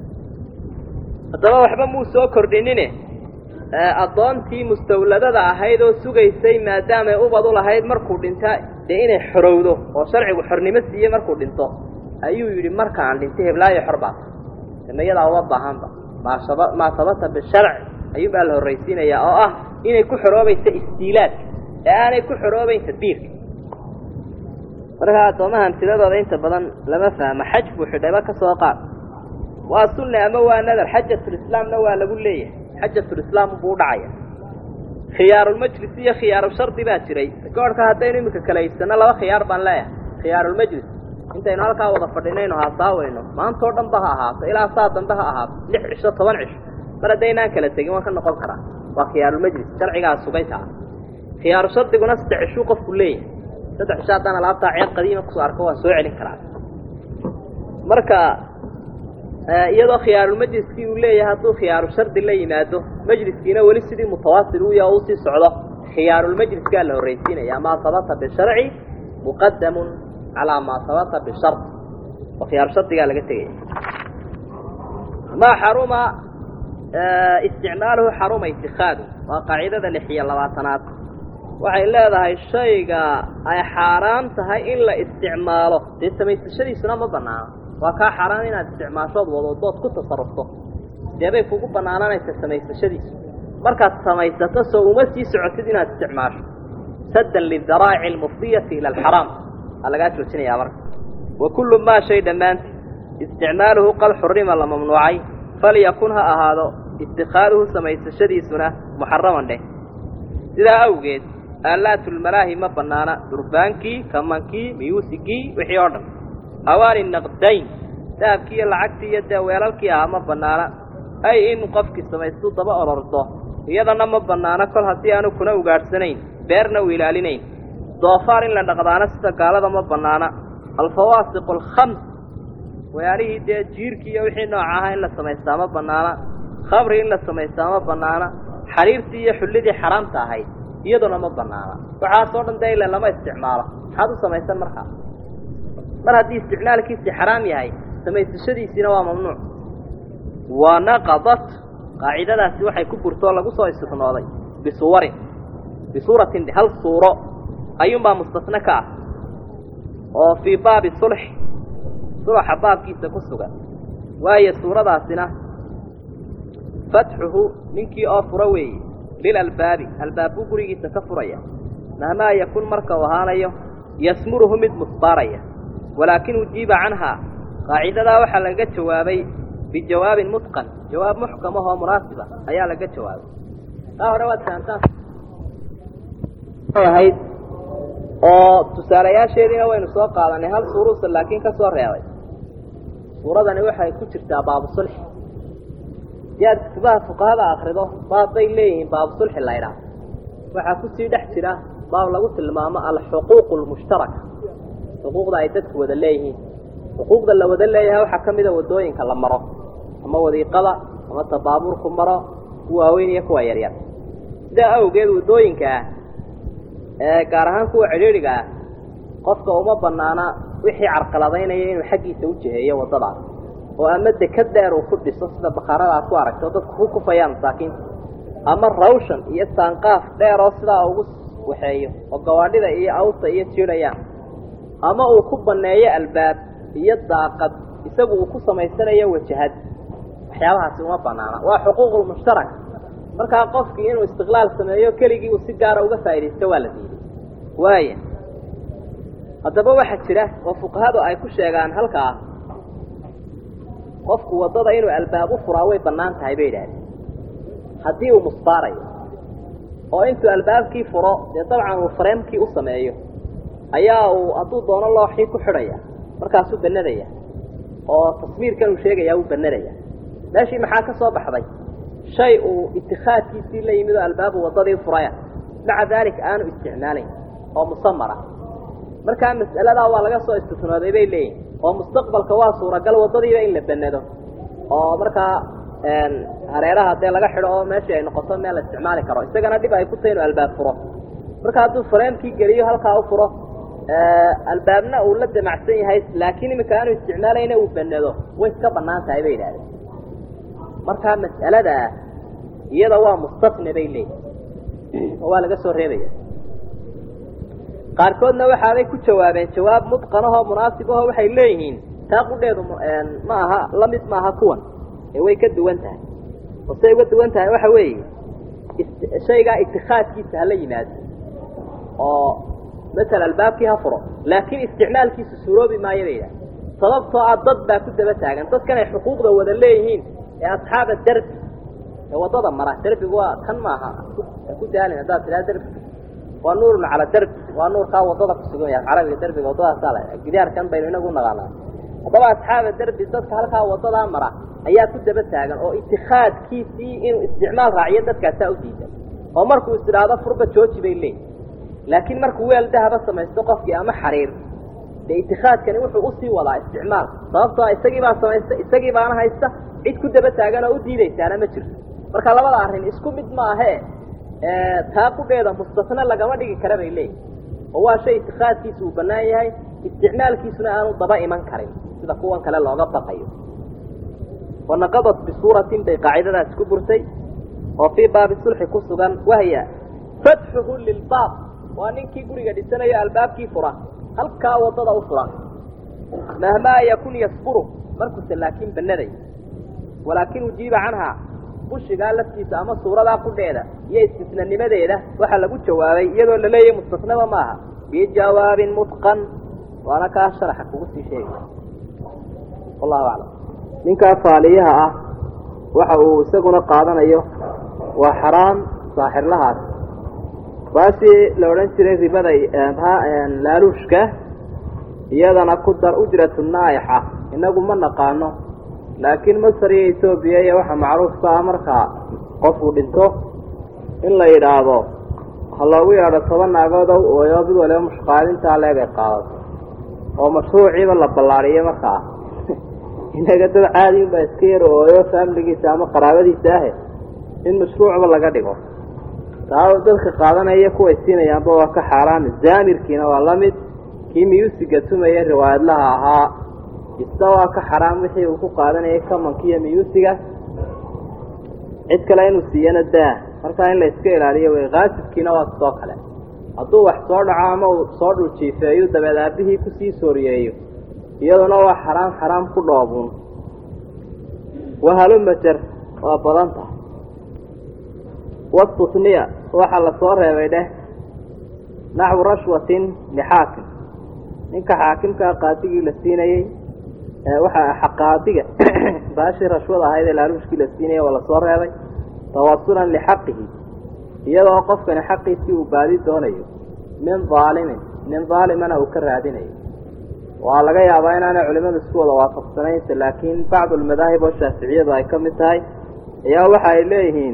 haddaba waxba muu soo kordhinine addoontii mustawladada ahayd oo sugaysay maadaamay ubad u lahayd markuu dhinta dee inay xorowdo oo sharcigu xornimo siiyey markuu dhinto ayuu yidhi markaan dhintay heblaayo xor baata damayadaa uma baahanba maasaba maa sabata bisharci ayuun baa la horraysiinayaa oo ah inay ku xoroobaysa istiilaadka ee aanay ku xoroobayn tadbiirka markaa addoomaha amtiladooda inta badan lama fahmo xaj buu xidhayba ka soo qaad waa sunne ama waa nadar xajatulislaamna waa lagu leeyahay xajatulislaam buu udhacaya khiyaarulmajlis iyo khiyaarushardi baa jiray goorhka haddaynu iminka kala iibsano laba khiyaar baan leeyahay khiyaarulmajlis intaynu halkaa wada fadhinayno haasaaweyno maantao dhan ba ha ahaato ilaa saa dambe ha ahaato lix cisho toban cisho mar haddaynaan kala tegin waan ka noqon karaa waa khiyaarulmajlis sharcigaa sugaytaa khiyaaru shardiguna saddex cishuu qofku leeyahay saddex cisho haddaan alaabtaa ceeb qadiima kusoo arko waan soo celin karaa marka iyadoo khiyaarulmajliskii uu leeyahay hadduu khiyaaru shardi la yimaado majliskiina weli sidii mutawaasil u yaha o usii socdo khiyaarulmajliskaa la horraysiinaya maa sabata bisharci muqadamun calaa maa sabata bishard oo khiyaaru shardigaa laga tegaya maa xaruma isticmaaluhu xaruma itikaadu waa qaacidada lix iyo labaatanaad waxay leedahay shayga ay xaaraan tahay in la isticmaalo dee samaysashadiisuna ma banaano waa kaa xaaraan inaad isticmaashood wadoodood ku tasarufto deebay kugu bannaananaysa samaysashadiisu markaad samaysato soo uma sii socotid inaad isticmaasho saddan lidaraa'ici almufdiyati ila alxaraam aa lagaa joojinayaa marka wa kullu maa shay dhammaanti isticmaaluhu qad xurima la mamnuucay falyakun ha ahaado itikaaduhu samaysashadiisuna muxaraman dheh sidaa awgeed aalaatulmalaahi ma bannaana durbaankii kamankii miyuusigii wixii oo dhan hawaani naqdayn dahabkii iyo lacagtii iyo dee weelalkii ahaa ma bannaana ay in qofkii samaystu daba orordo iyadana ma bannaano kol haddii aanu kuna ugaadhsanayn beerna u ilaalinayn doofaar in la dhaqdaana sida gaalada ma bannaana alfawaasiqu alkhams weelaalihii dee jiirkii iyo wixii nooca ahaa in la samaystaa ma bannaana khamri in la samaystaa ma bannaana xariirtii iyo xullidii xaraamta ahayd iyaduna ma bannaana waxaasoo dhan dee ila lama isticmaalo maxaad u samaysan markaa mar haddii isticmaalkiisii xaraam yahay samaysashadiisiina waa mamnuuc wa naqadat qaacidadaasi waxay ku burtoo lagu soo istisnooday bisuwarin bisuuratin hal suuro ayuunbaa mustasne ka ah oo fii baabi sulx sulaxa baabkiisa ku sugan waayo suuradaasina fatxuhu ninkii oo fura weeye lilalbaabi albaab buu gurigiisa ka furaya mahmaa yakun marka uu ahaanayo yasmuruhu mid musbaaraya walaakin ujiiba canhaa qaacidadaa waxaa laga jawaabay bijawaabin mutqan jawaab muxkam ahoo munaasiba ayaa laga jawaabay taa hore waad fahamtaan ahayd oo tusaalayaasheediina waynu soo qaadanay hal suuruusa laakiin ka soo reebay suuradani waxay ku jirtaa baabu sulxi si aad kutubaha fuqahada akrido baab bay leeyihiin baabu sulxi laydhaah waxaa kusii dhex jira baab lagu tilmaamo alxuquuqu lmushtaraka xuquuqda ay dadku wada leeyihiin xuquuqda la wada leeyahay waxaa ka mida wadooyinka la maro ama wadiiqada ama tabaabuurku maro kuwa waaweyn iyo kuwa yaryar sidaa awgeed wadooyinka ah ee gaar ahaan kuwa cidhiidhiga ah qofka uma banaana wixii carqaladaynaya inuu xaggiisa u jiheeyo waddadaas oo ama dekad dheer uu ku dhiso sida bakhaarada aad ku aragto dadku ku kufayaan masaakiinta ama rawshan iyo saanqaaf dheer oo sidaa ugu waxeeyo oo gawaadhida iyo awsta iyo jiidhayaan ama uu ku banneeyo albaab iyo daaqad isagu uu ku samaysanayo wajahad waxyaabahaasi uma banaana waa xuquuqulmushtarak markaa qofkii inuu istiqlaal sameeyo keligii uu si gaara uga faaidaysto waa la diiday waaya haddaba waxaa jira oo fuqahadu ay ku sheegaan halkaa qofku waddada inuu albaab u furaa way bannaan tahay bay idhahdeen haddii uu musbaarayo oo intuu albaabkii furo dee dabcan uu fareemkii u sameeyo ayaa uu hadduu doono looxii ku xidhaya markaasuu banadaya oo taswiirkan uu sheegaya uu banadaya meeshii maxaa ka soo baxday shay uu itikaadkiisii la yimid oo albaabu waddadii furaya maca daalika aanu isticmaalayn oo musamara markaa mas'aladaa waa laga soo istisnooday bay leeyihin oo mustaqbalka waa suuragal waddadiiba in la banado oo markaa hareeraha dee laga xidho oo meeshii ay noqoto meel la isticmaali karo isagana dhib ay ku tahay inuu albaab furo marka hadduu fareemkii geliyo halkaa u furo albaabna uu la damacsan yahay laakiin iminka aanu isticmaalayna uu banado way iska banaan tahay bay yidhahdeen markaa mas'aladaa iyada waa mustasne bay leeyihin oo waa laga soo reebaya qaarkoodna waxaabay ku jawaabeen jawaab mudqanahoo munaasibahoo waxay leeyihiin taa qudheedu ma aha la mid maaha kuwan ee way ka duwan tahay oo say uga duwan tahay waxa weeye shaygaa itikaadkiisa hala yimaado oo masala albaabkii ha furo laakiin isticmaalkiisu suuroobi maayo bay yidhaha sababtoo ah dad baa ku daba taagan dadkan ay xuquuqda wada leeyihiin ee asxaaba derbi ee waddada mara derbigu waa kan maaha ku daalin haddaad tidhaha derbi waa nuurun cala derbi waa nuurkaa waddada kusugan yahay carabiga derbiga waddadaasaa la gidaarkan baynu inagu naqaanaa haddaba asxaaba derbi dadka halkaa waddadaa mara ayaa ku daba taagan oo itikaadkiisii inuu isticmaal raaciyo dadkaasaa u diidan oo markuu is idhaahdo furba jooji bay leeyihin laakiin markuu weel dahaba samaysto qofkii ama xariir dee itikaadkani wuxuu usii wadaa isticmaal sababtoo isagii baa samaysta isagii baana haysta cid ku daba taagan oo u diidaysaana ma jirto marka labada arrin isku mid ma ahee taa qudheeda mustasne lagama dhigi kara bay leeyihin oo waa shay itikaadkiisa uu bannaan yahay isticmaalkiisuna aanu daba iman karin sida kuwan kale looga baqayo wanaqadat bisuuratin bay qaacidadaas ku burtay oo fii baabi sulxi ku sugan wahya fatxuhu lilbaab waa ninkii guriga dhisanayo albaabkii fura halkaa waddada u furan mahmaa yakun yasburu markuuse laakiin bannaday walaakin ujiiba canhaa bushigaa laftiisa ama suuradaa qudheeda iyo istisnanimadeeda waxaa lagu jawaabay iyadoo la leeyahay mustasnaba maaha bijawaabin mutqan waana kaa sharaxa kugu sii sheegaya wallahu aclam ninkaa faaliyaha ah waxa uu isaguna qaadanayo waa xaraam saaxirlahaas baashii la odhan jiray ribada laaluushka iyadana ku dar ujratu naa'ixa inagu ma naqaano laakiin masar iyo etoobiya iyo waxa macruufka ah markaa qofuu dhinto in la yidhaahdo ha loogu yeedho toban naagood ow ooyo mid waliba mushqaadintaa leegay qaadato oo mashruuciiba la ballaariyo markaa inaga dad caadi unbaa iska yar ooyo faamiligiisa ama qaraabadiisa ahe in mashruucba laga dhigo taa dadka qaadanaya kuway siinayaanba waa ka xaaraan zaamirkiina waa la mid kii miyuusiga tumaya riwaayadlaha ahaa isna waa ka xaraam wixii uu ku qaadanayay kamankiiyo miyuusiga cid kale inuu siiyana daa markaa in la iska ilaaliyo wey kaasibkiina waa sidoo kale hadduu wax soo dhaco ama uu soo dhuljiifeeyo dabeed aabihii kusii sooriyeeyo iyaduna waa xaraam xaraam ku dhoobuun wahalumajer waa badan tahay wastusniya waxaa la soo reebay dheh naxwu rashwatin lixaakim ninka xaakimkaa qaadigii la siinayey waxa qaadiga baashii rashwada ahayd ee laaluushkii la siinayay waa lasoo reebay tawasulan lixaqihi iyadoo qofkani xaqiisii uu baadi doonayo min daalimin nin daalimana uu ka raadinayo waa laga yaabaa inaanay culimadu isku wada waafaqsanaynta laakiin bacdu almadaahib oo shaaficiyadu ay ka mid tahay ayaa waxa ay leeyihiin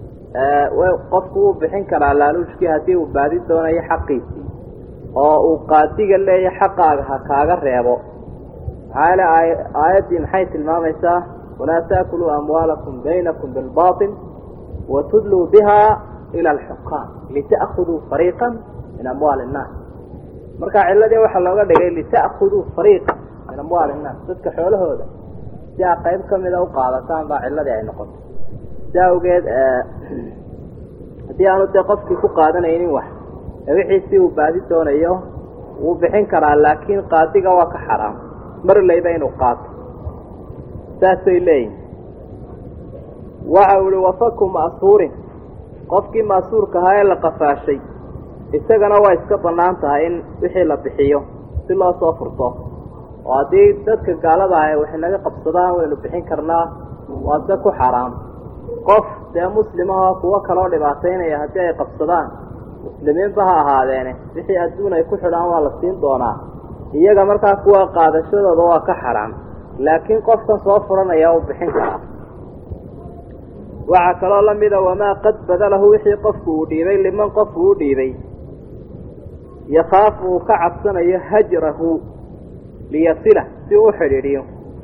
qofku wuu bixin karaa laaluushkii haddii uu baadi doonayo xaqiisii oo uu qaadiga leeyahay xaqaaga ha kaaga reebo maxaa yeele aayaddii maxay tilmaamaysaa walaa taakuluu amwaalakum baynakum bilbaطil watudluu biha ila alxukaam lita'khuduu fariiqa min amwaali innaas marka ciladii waxaa looga dhigay lita'khuduu fariiqa min amwaali innaas dadka xoolahooda si aa qayb ka mida u qaadataan baa ciladii ay noqotay si awgeed haddii aanu dee qofkii ku qaadanaynin wax wixiisii uu baadi doonayo wuu bixin karaa laakiin qaadiga waa ka xaraam marlayba inuu qaato saasay leeyihin waxa uu ihi wafaku ma'suurin qofkii ma'suurka ahaa ee la qafaashay isagana waa iska bannaan tahay in wixii la bixiyo si loo soo furto oo haddii dadka gaalada ah wax inaga qabsadaan waynu bixin karnaa waa se ku xaraam qof dee muslimahoo kuwo kaloo dhibaataynaya haddii ay qabsadaan muslimiinba ha ahaadeene wixii adduun ay ku xidhaan waa la siin doonaa iyaga markaa kuwa qaadashadooda waa ka xaraam laakiin qofkan soo furanaya u bixin karaa waxaa kaloo la mida wamaa qad badalahu wixii qofku uu dhiibay liman qofku uu dhiibay yakhaafu uu ka cabsanayo hajrahu liyasila si u xidhiidhiyo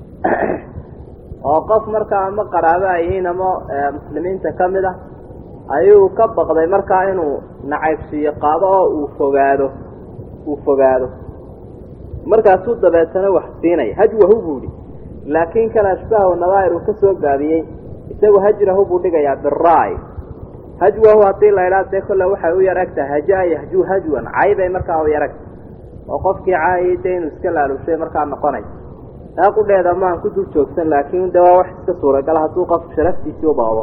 oo qof markaa ama qaraabo ay yihiin ama muslimiinta ka mid ah ayuu ka baqday markaa inuu nacaybsiiyo qaado oo uu fogaado uu fogaado markaasuu dabeetana wax siinaya hajwahu buu idhi laakiin kan ashbahu nadaa'ir uu ka soo gaabiyey isagu hajrahu buu dhigayaa biraay hajwahu haddii la idhaa dee kolle waxay u yar eg tahay hajaa yahjuu hajwan caybay markaa u yar eg oo qofkii caayay dee inuu iska laalushay markaa noqonay taa qudheeda maan ku dul joogsan laakiin de waa wax iska suuragala hadduu qofku sharaftiisii u baqdo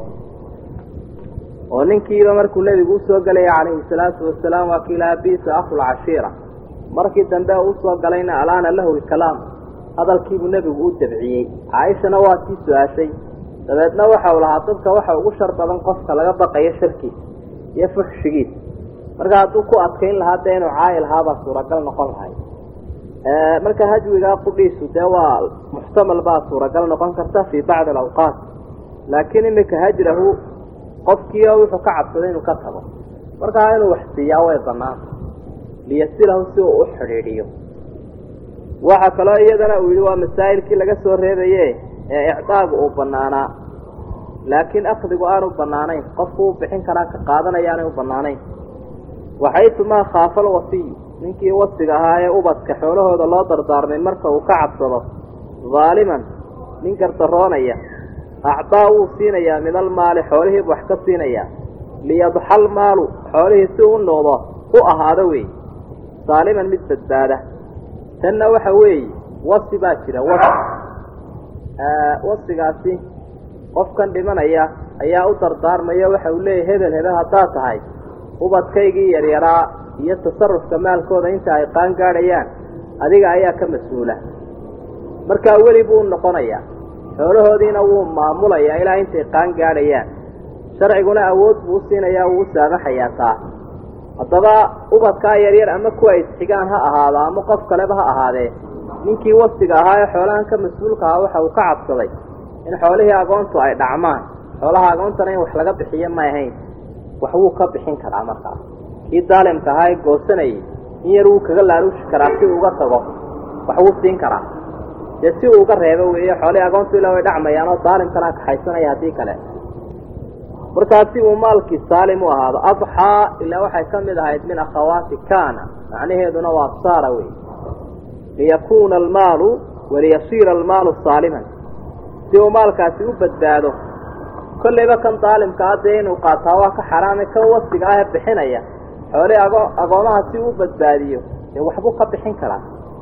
oo ninkiiba markuu nebigu usoo galaya calayhi salaatu wasalaam waa kii lahaa bisa akhul cashiira markii dambe usoo galayna alaana lahu lkalaam hadalkiibuu nebigu u dabciyey caaishana waa sii su-aashay dabeedna waxa uu lahaa dadka waxa ugu shar badan qofka laga baqayo sharkiisa iyo fuxshigiisa marka hadduu ku adkayn lahaa dee inuu caayi lahaabaa suuragal noqon lahay marka hajwigaa qudhiisu dee waa muxtamal baa suuragal noqon karta fii bacdi alawqaat laakiin imika hajrahu qofkiio wuxuu ka cabsaday inuu ka tago markaa inuu wax siiyaa way banaanta liyasilahu si uu u xidhiidhiyo waxaa kaloo iyadana uu yihi waa masaa'ilkii laga soo reebaye ee icdaagu uu banaanaa laakiin akdigu aanu banaanayn qofku u bixin karaa ka qaadanaya aanay u banaanayn waxaytumaa khaafa alwasiy ninkii wasiga ahaa ee ubadka xoolahooda loo dardaarmay marka uu ka cabsado daaliman nin gardaroonaya acdaa wuu siinayaa min almaali xoolihiibu wax ka siinayaa liyadxal maalu xoolihii si u noqdo u ahaado wey saaliman mid badbaada tanna waxa weeye wasi baa jira wasi wasigaasi qofkan dhimanaya ayaa u dardaarmaya waxa uu leeyahy hebel hebel haddaad tahay ubadkaygii yaryaraa iyo tasarufka maalkooda inta ay qaan gaadhayaan adiga ayaa ka mas-uula markaa weli buu noqonayaa xoolahoodiina wuu maamulayaa ilaa intay qaan gaadhayaan sharciguna awood buu u siinayaa wuu u saamaxayaa taa haddaba ubadkaa yaryar ama kuwa isxigaan ha ahaado ama qof kaleba ha ahaadee ninkii wasiga ahaa ee xoolahan ka mas-uulka ahaa waxa uu ka cabsaday in xoolihii agoontu ay dhacmaan xoolaha agoontana in wax laga bixiyo may ahayn wax wuu ka bixin karaa markaas kii daalimka ahaa ee goosanayay in yar wuu kaga laaluushi karaa si uu uga tago wax wuu siin karaa dee si uu uga reebo weeye xoolihii agoontu ilaa way dhacmayaan oo daalimkana kaxaysanaya haddii kale markaas si uu maalkii saalim u ahaado adxaa ilaa waxay ka mid ahayd min akhawaati kaana macnaheeduna waa saara wey liyakuuna almaalu waliyasiira almaalu saaliman si uu maalkaasi u badbaado kollayba kan daalimka ah dee inuu qaataa waa ka xaraame kan wasiga ah ee bixinaya xoolihii ago agoomaha si uu badbaadiyo dee waxbuu ka bixin karaa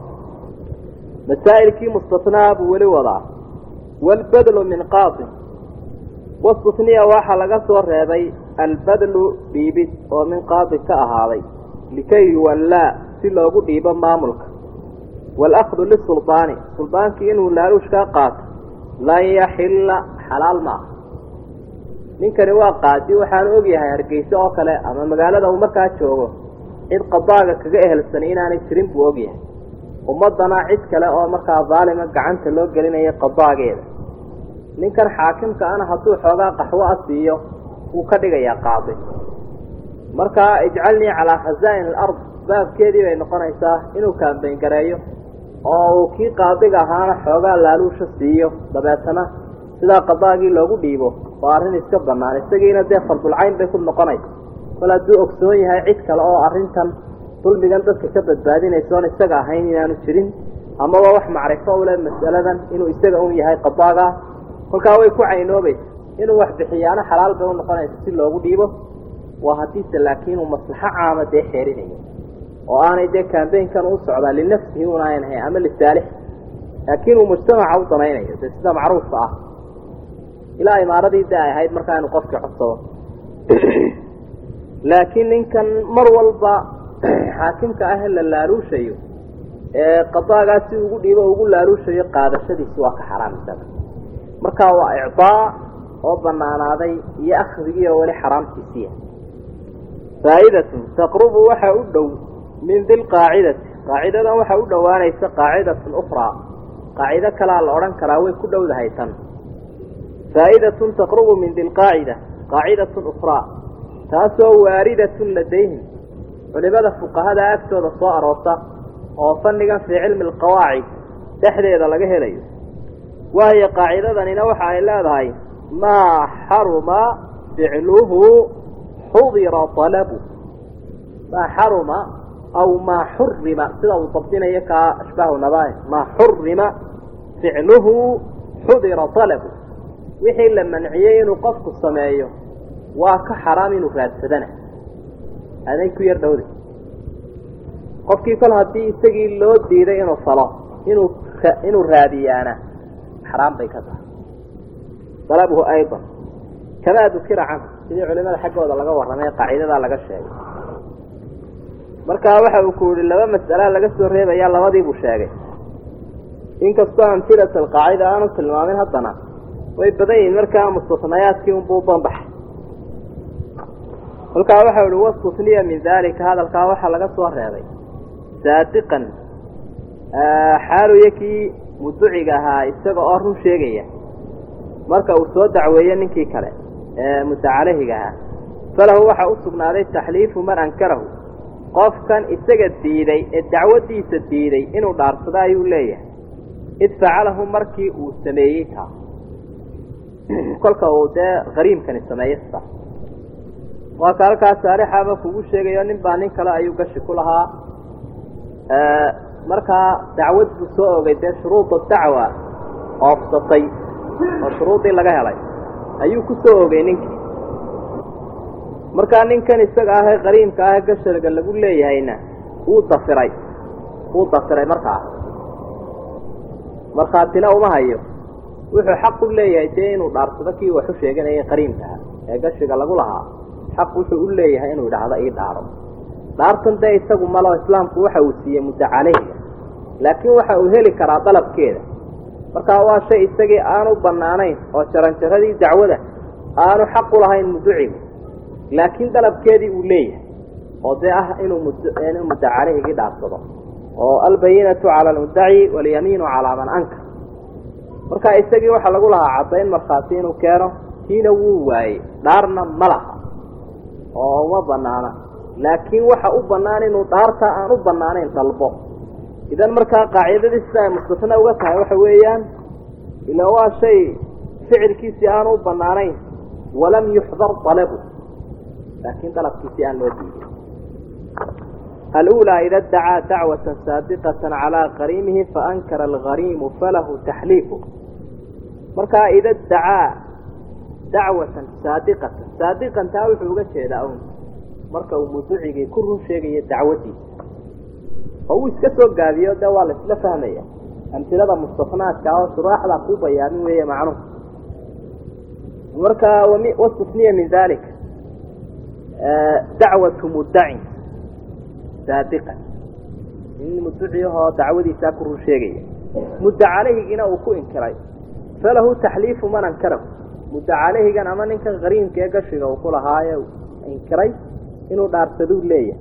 masaa'ilkii mustatnaa buu weli wadaa waalbadlu min qaadin wastutniya waxaa laga soo reebay albadlu dhiibid oo min qaadi ka ahaaday likay yuwallaa si loogu dhiibo maamulka waalakdu lisuldaani suldaankii inuu laaluushkaa qaato lan yaxilla xalaal ma aha ninkani waa qaadi waxaanu ogyahay hargeyse oo kale ama magaalada uu markaa joogo cid qadaaga kaga ehelsanay inaanay jirin buu ogyahay ummaddana cid kale oo markaa daalima gacanta loo gelinaya qadaageeda ninkan xaakimka ana hadduu xoogaa qaxwo a siiyo wuu ka dhigayaa qaadi markaa ijcalnii calaa khazaa'in alard baabkeedii bay noqonaysaa inuu kaambayn gareeyo oo uu kii qaadiga ahaana xoogaa laaluusha siiyo dabeetana sidaa qadaagii loogu dhiibo oo arrin iska bannaan isagiina dee fardulcayn bay ku noqonaysa kol hadduu ogsoon yahay cid kale oo arrintan dulmigan dadka ka badbaadinaysoon isaga ahayn inaanu jirin amaba wax macrifo u leh mas'aladan inuu isaga un yahay qadaaga kolkaa way ku caynoobaysa inuu wax bixiyaana xalaal bay u noqonaysa si loogu dhiibo waa haddiise laakiin uu maslaxo caama dee xeerinayo oo aanay dee kambaynkan u socdaa linafsihi un ayan ahayn ama lisaalix laakiin uu mujtamaca u danaynayo dee sida macruufka ah ilaa imaaradii de ay ahayd markaa inu qofkii codsado laakiin ninkan mar walba xaakimka ah la laaluushayo ee qadaagaa si ugu dhiibo ugu laaluushayo qaadashadiisi waa ka xaraam isaga marka waa icdaa oo banaanaaday iyo akdigii oo weli xaraamtiisiya faa'idatun taqrubu waxa u dhow min dilqaacidati qaacidadan waxa u dhowaanaysa qaacidatun ukhraa qaacido kalaa la odhan karaa way ku dhowdahay tan faa'idatun taqrubu min dilqaacida qaacidatun ukhraa taasoo waaridatun ladayhim culimada fuqahada agtooda soo aroorta oo fannigan fii cilmi alqawaacid dhexdeeda laga helayo waayo qaacidadanina waxa ay leedahay maa xaruma ficluhu xudira alabu maa xaruma aw maa xurima sida uu dabdinayo kaa ashbaahu nabae maa xurima ficluhu xudira alabu wixii la manciyey inuu qofku sameeyo waa ka xaraam inuu raadsadana aday ku yar dhowday qofkii kol haddii isagii loo diiday inuu falo inuu inuu raadiyaana xaraam bay ka tahay dalabuhu aydan kamaa dukira canhu sidii culimada xaggooda laga warramay qaacidadaa laga sheegay markaa waxa uu ku yihi laba mas'alaa laga soo reebaya labadii buu sheegay inkastoo amtilat alqaacida aanu tilmaamin haddana way badan yihiin markaa mustasnayaadkii unbuu banbaxay kolkaa waxau ihi wastusniya min daalika hadalkaa waxaa laga soo reebay saadiqan xaaluya kii muduciga ahaa isaga oo run sheegaya marka uu soo dacweeyo ninkii kale ee mutacalahiga ahaa falahu waxa u sugnaaday taxliifu man ankarahu qofkan isaga diiday ee dacwadiisa diiday inuu dhaarsado ayuu leeyahay id facalahu markii uu sameeyey taa kolka uu dee qariimkani sameeyo sa waa ka halkaas saarixaaba kugu sheegayo nin baa nin kale ayuu gashi ku lahaa markaa dacwad buu soo ogay dee shuruuda dacwa oofsatay oo shuruudii laga helay ayuu ku soo ogay ninkii markaa ninkan isaga ahee qariimka ahee gasharga lagu leeyahayna wuu dafiray wuu dafiray markaa markhaatina uma hayo wuxuu xaq u leeyahay dee inuu dhaarsado kii waxu sheeganayay qariimkaha ee gashiga lagu lahaa xaq wuxuu u leeyahay inuu idhaahdo ii dhaaro dhaartan dee isagu malo islaamku waxa uu siiyey muddo caleyhiga laakiin waxa uu heli karaa dalabkeeda markaa waa shay isagii aanu bannaanayn oo jaranjaradii dacwada aanu xaq u lahayn muducigu laakiin dalabkeedii uu leeyahay oo dee ah inuu inuu muddo caleyhigii dhaarsado oo albayinatu cala almuddaci walyamiinu calaa man ankar markaa isagii waxaa lagu lahaa caddayn markhaati inuu keeno kiina wuu waayey dhaarna ma laha oo uma banaana laakiin waxa u bannaan inuu dhaarta aan u bannaanayn dalbo idan markaa qaacidadii sida ay mustasna uga tahay waxa weeyaan ila waa shay ficilkiisii aanu u bannaanayn walam yuxdar dalabu laakiin dalabkiisii aan loo diiday alأulى ida dacaa dacwaة saadiqaة calىa qariimihi faankara algariimu falahu taxliifu markaa ida dacaa dacwatan saadiqatan saadiqan taa wuxuu uga jeedaa un marka uu muducigii ku run sheegayo dacwadiisa oo uu iska soo gaabiyo de waa la isla fahmaya amtilada mustafnaadka oo shuraaxda ku bayaamin weeye macnuhu marka wastusniya min dalika dacwatu muddacin saadiqan in muduciyahoo dacwadiisaa ku run sheegaya mudda caleyhigiina uu ku inkiray falahu taxliifu man ankarahu muddo caleyhigan ama ninkan qariimka ee gashiga uu ku lahaaye inkiray inuu dhaarsaduu leeyahay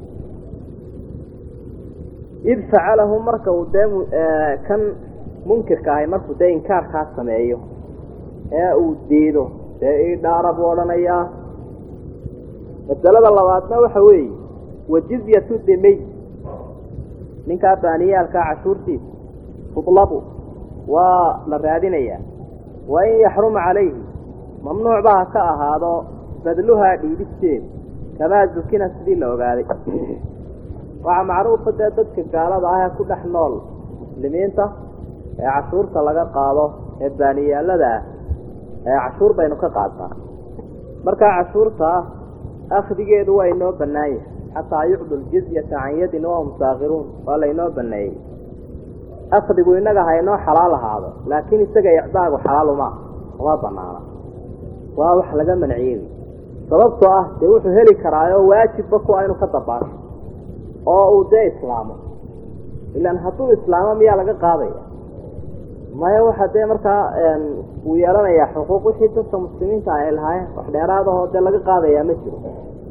id facalahu marka uu dee kan munkirka ahay markuu dee inkaarkaa sameeyo ee uu diido dee ii dhaara buu odhanayaa masalada labaadna waxa weeye wajizyatu demey ninkaa baaniyaalkaa cashuurtiisa tudlabu waa la raadinayaa wa in yaxruma calayhi mamnuuc ba ha ka ahaado badluhaa dhiibisteeda kamaa zukina sidii la ogaaday waxaa macruufa dee dadka gaalada ah ee ku dhex nool muslimiinta ee cashuurta laga qaado ee baaniyaalada ah ee cashuur baynu ka qaadnaa markaa cashuurta akhdigeedu waa inoo bannaan yahay xataa yucdu ljizyata can yadin wahum saakhiruun waa laynoo baneeyey akhdigu innaga ha inoo xalaal ahaado laakiin isaga icdaagu xalaal uma uma banaana waa wax laga manciyey sababtoo ah dee wuxuu heli karaayo waajibba ku a inuu ka dabaasho oo uu dee islaamo ilaan hadduu islaamo miyaa laga qaadaya maya waxa dee markaa uu yeelanayaa xuquuq wixii dadka muslimiinta ay lahaayeen wax dheeraadahoo dee laga qaadayaa ma jiro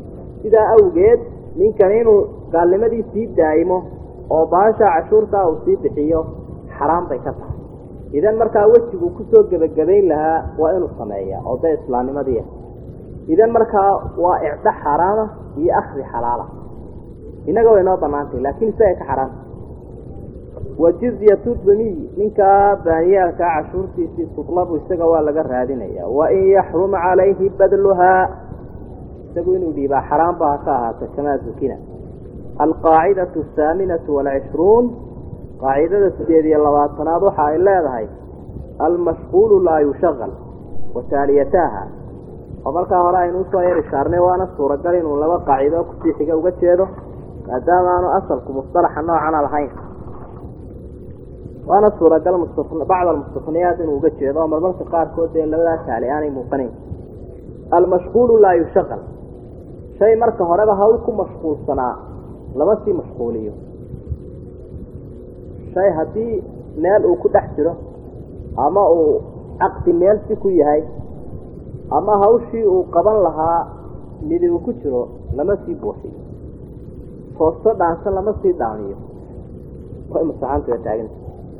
sidaa awgeed ninkan inuu gaalnimadii sii daa'imo oo baasha cashuurtaa uu sii bixiyo xaraam bay ka tahay idan markaa wejiguu kusoo gebagabayn lahaa waa inuu sameeyaa oo dee islaamnimadiia idan markaa waa icdo xaaraama iyo akhdi xalaala innaga way noo banaantay laakiin isaga ka xaraanta wa jizyatu duniy ninkaa baaniyaalkaa cashuurtiisii tutlabu isaga waa laga raadinaya wain yaxrum calayhi badluhaa isagu inuu dhiibaa xaraamba ha ka ahaata kamaa zukina alqaacidatu ahaaminatu waalcishruun qaacidada sideed iyo labaatanaad waxa ay leedahay almashquulu laa yushaqal wa taaliyataaha oo markaa hore aynu usoo yar ishaarnay waana suuragal inuu laba qaacido kusii xiga uga jeedo maadaama aanu asalku musطalaxa noocana lahayn waana suuragal bacd almustafniyaat inuu uga jeedo oo marmarka qaarkood dee labadaa taali aanay muuqanayn almashquulu laa yushaqal shay marka horeba hawl ku mashquulsanaa lama sii mashquuliyo shay haddii meel uu ku dhex jiro ama uu caqdi meel si ku yahay ama hawshii uu qaban lahaa midi uu ku jiro lama sii buuxiyo foosto dhaansan lama sii dhaamiyo way masaxaantuwa taaganta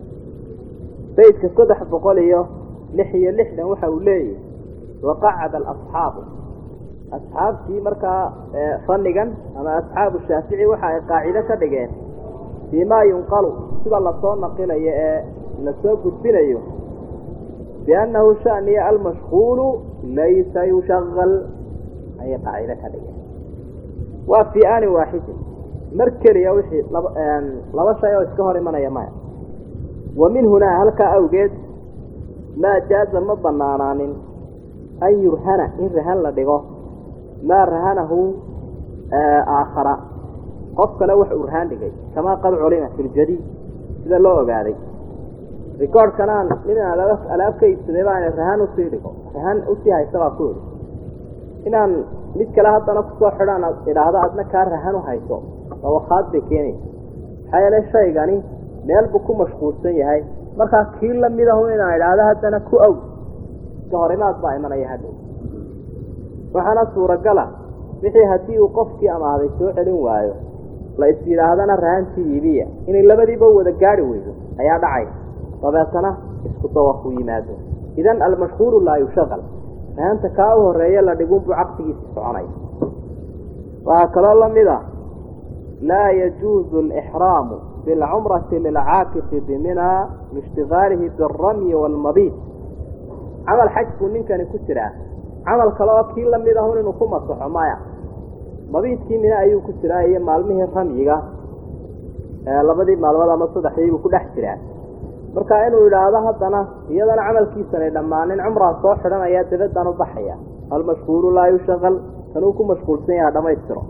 baydka saddex boqol iyo lix iyo lixdan waxa uu leeyahy waqacada alasxaabu asxaabtii markaa fannigan ama asxaabu shaafici waxa ay qaacido ka dhigeen fii maa yunqalu sida lasoo naqilayo ee lasoo gudbinayo biannahu shaniya almashquulu laysa yushaqal ayay qaacido ka dhigeen waa fii aani waaxidin mar keliya wixii laba laba shay oo iska hor imanaya maya wa min hunaa halkaa awgeed maa jaaza ma banaanaanin an yurhana in rahan la dhigo maa rahanahu aakhara qof kale wax uu rahaan dhigay kamaa qad culima fi ljadiid sida loo ogaaday rikoorhkanaan ninaan alaab ka iibsaday baan rahan usii dhigo rahan usii haysta baa ku idhi inaan mid kale haddana kusoo xidhaan idhaahdo adna kaa rahan u hayso dawakaad bay keenaysa maxaa yeelay shaygani meel buu ku mashquulsan yahay markaa kii lamid ahu inaan idhaahdo haddana ku aw iska horimaad baa imanaya hadhow waxaana suuragala wixii haddii uu qofkii amaahday soo celin waayo la is yidhaahdana rahantii iibiya inay labadiiba wada gaari weydo ayaa dhacay dabeetana isku dawaq u yimaado idan almashhuuru laa yushaqal rahanta kaa u horeeya la dhigunbuu caqsigiisi soconay waxaa kaloo lamid a laa yajuuzu alixraamu bilcumrati lilcaakifi biminaa liishtigaalihi bialramyi waalmabiid camal xaj buu ninkani ku jiraa camal kale oo kii lamid ahun inuu ku masaxo maya mabiidkii mina ayuu ku jiraa iyo maalmihii ramyiga labadii maalmood ama saddexdii buu ku dhex jiraa marka inuu idhaahdo haddana iyadana camalkiisanay dhammaanin cumraa soo xidhanaya dabaddan u baxaya almashhuuru laa yushaqal kanuu ku mashquulsan yaha dhamaystiro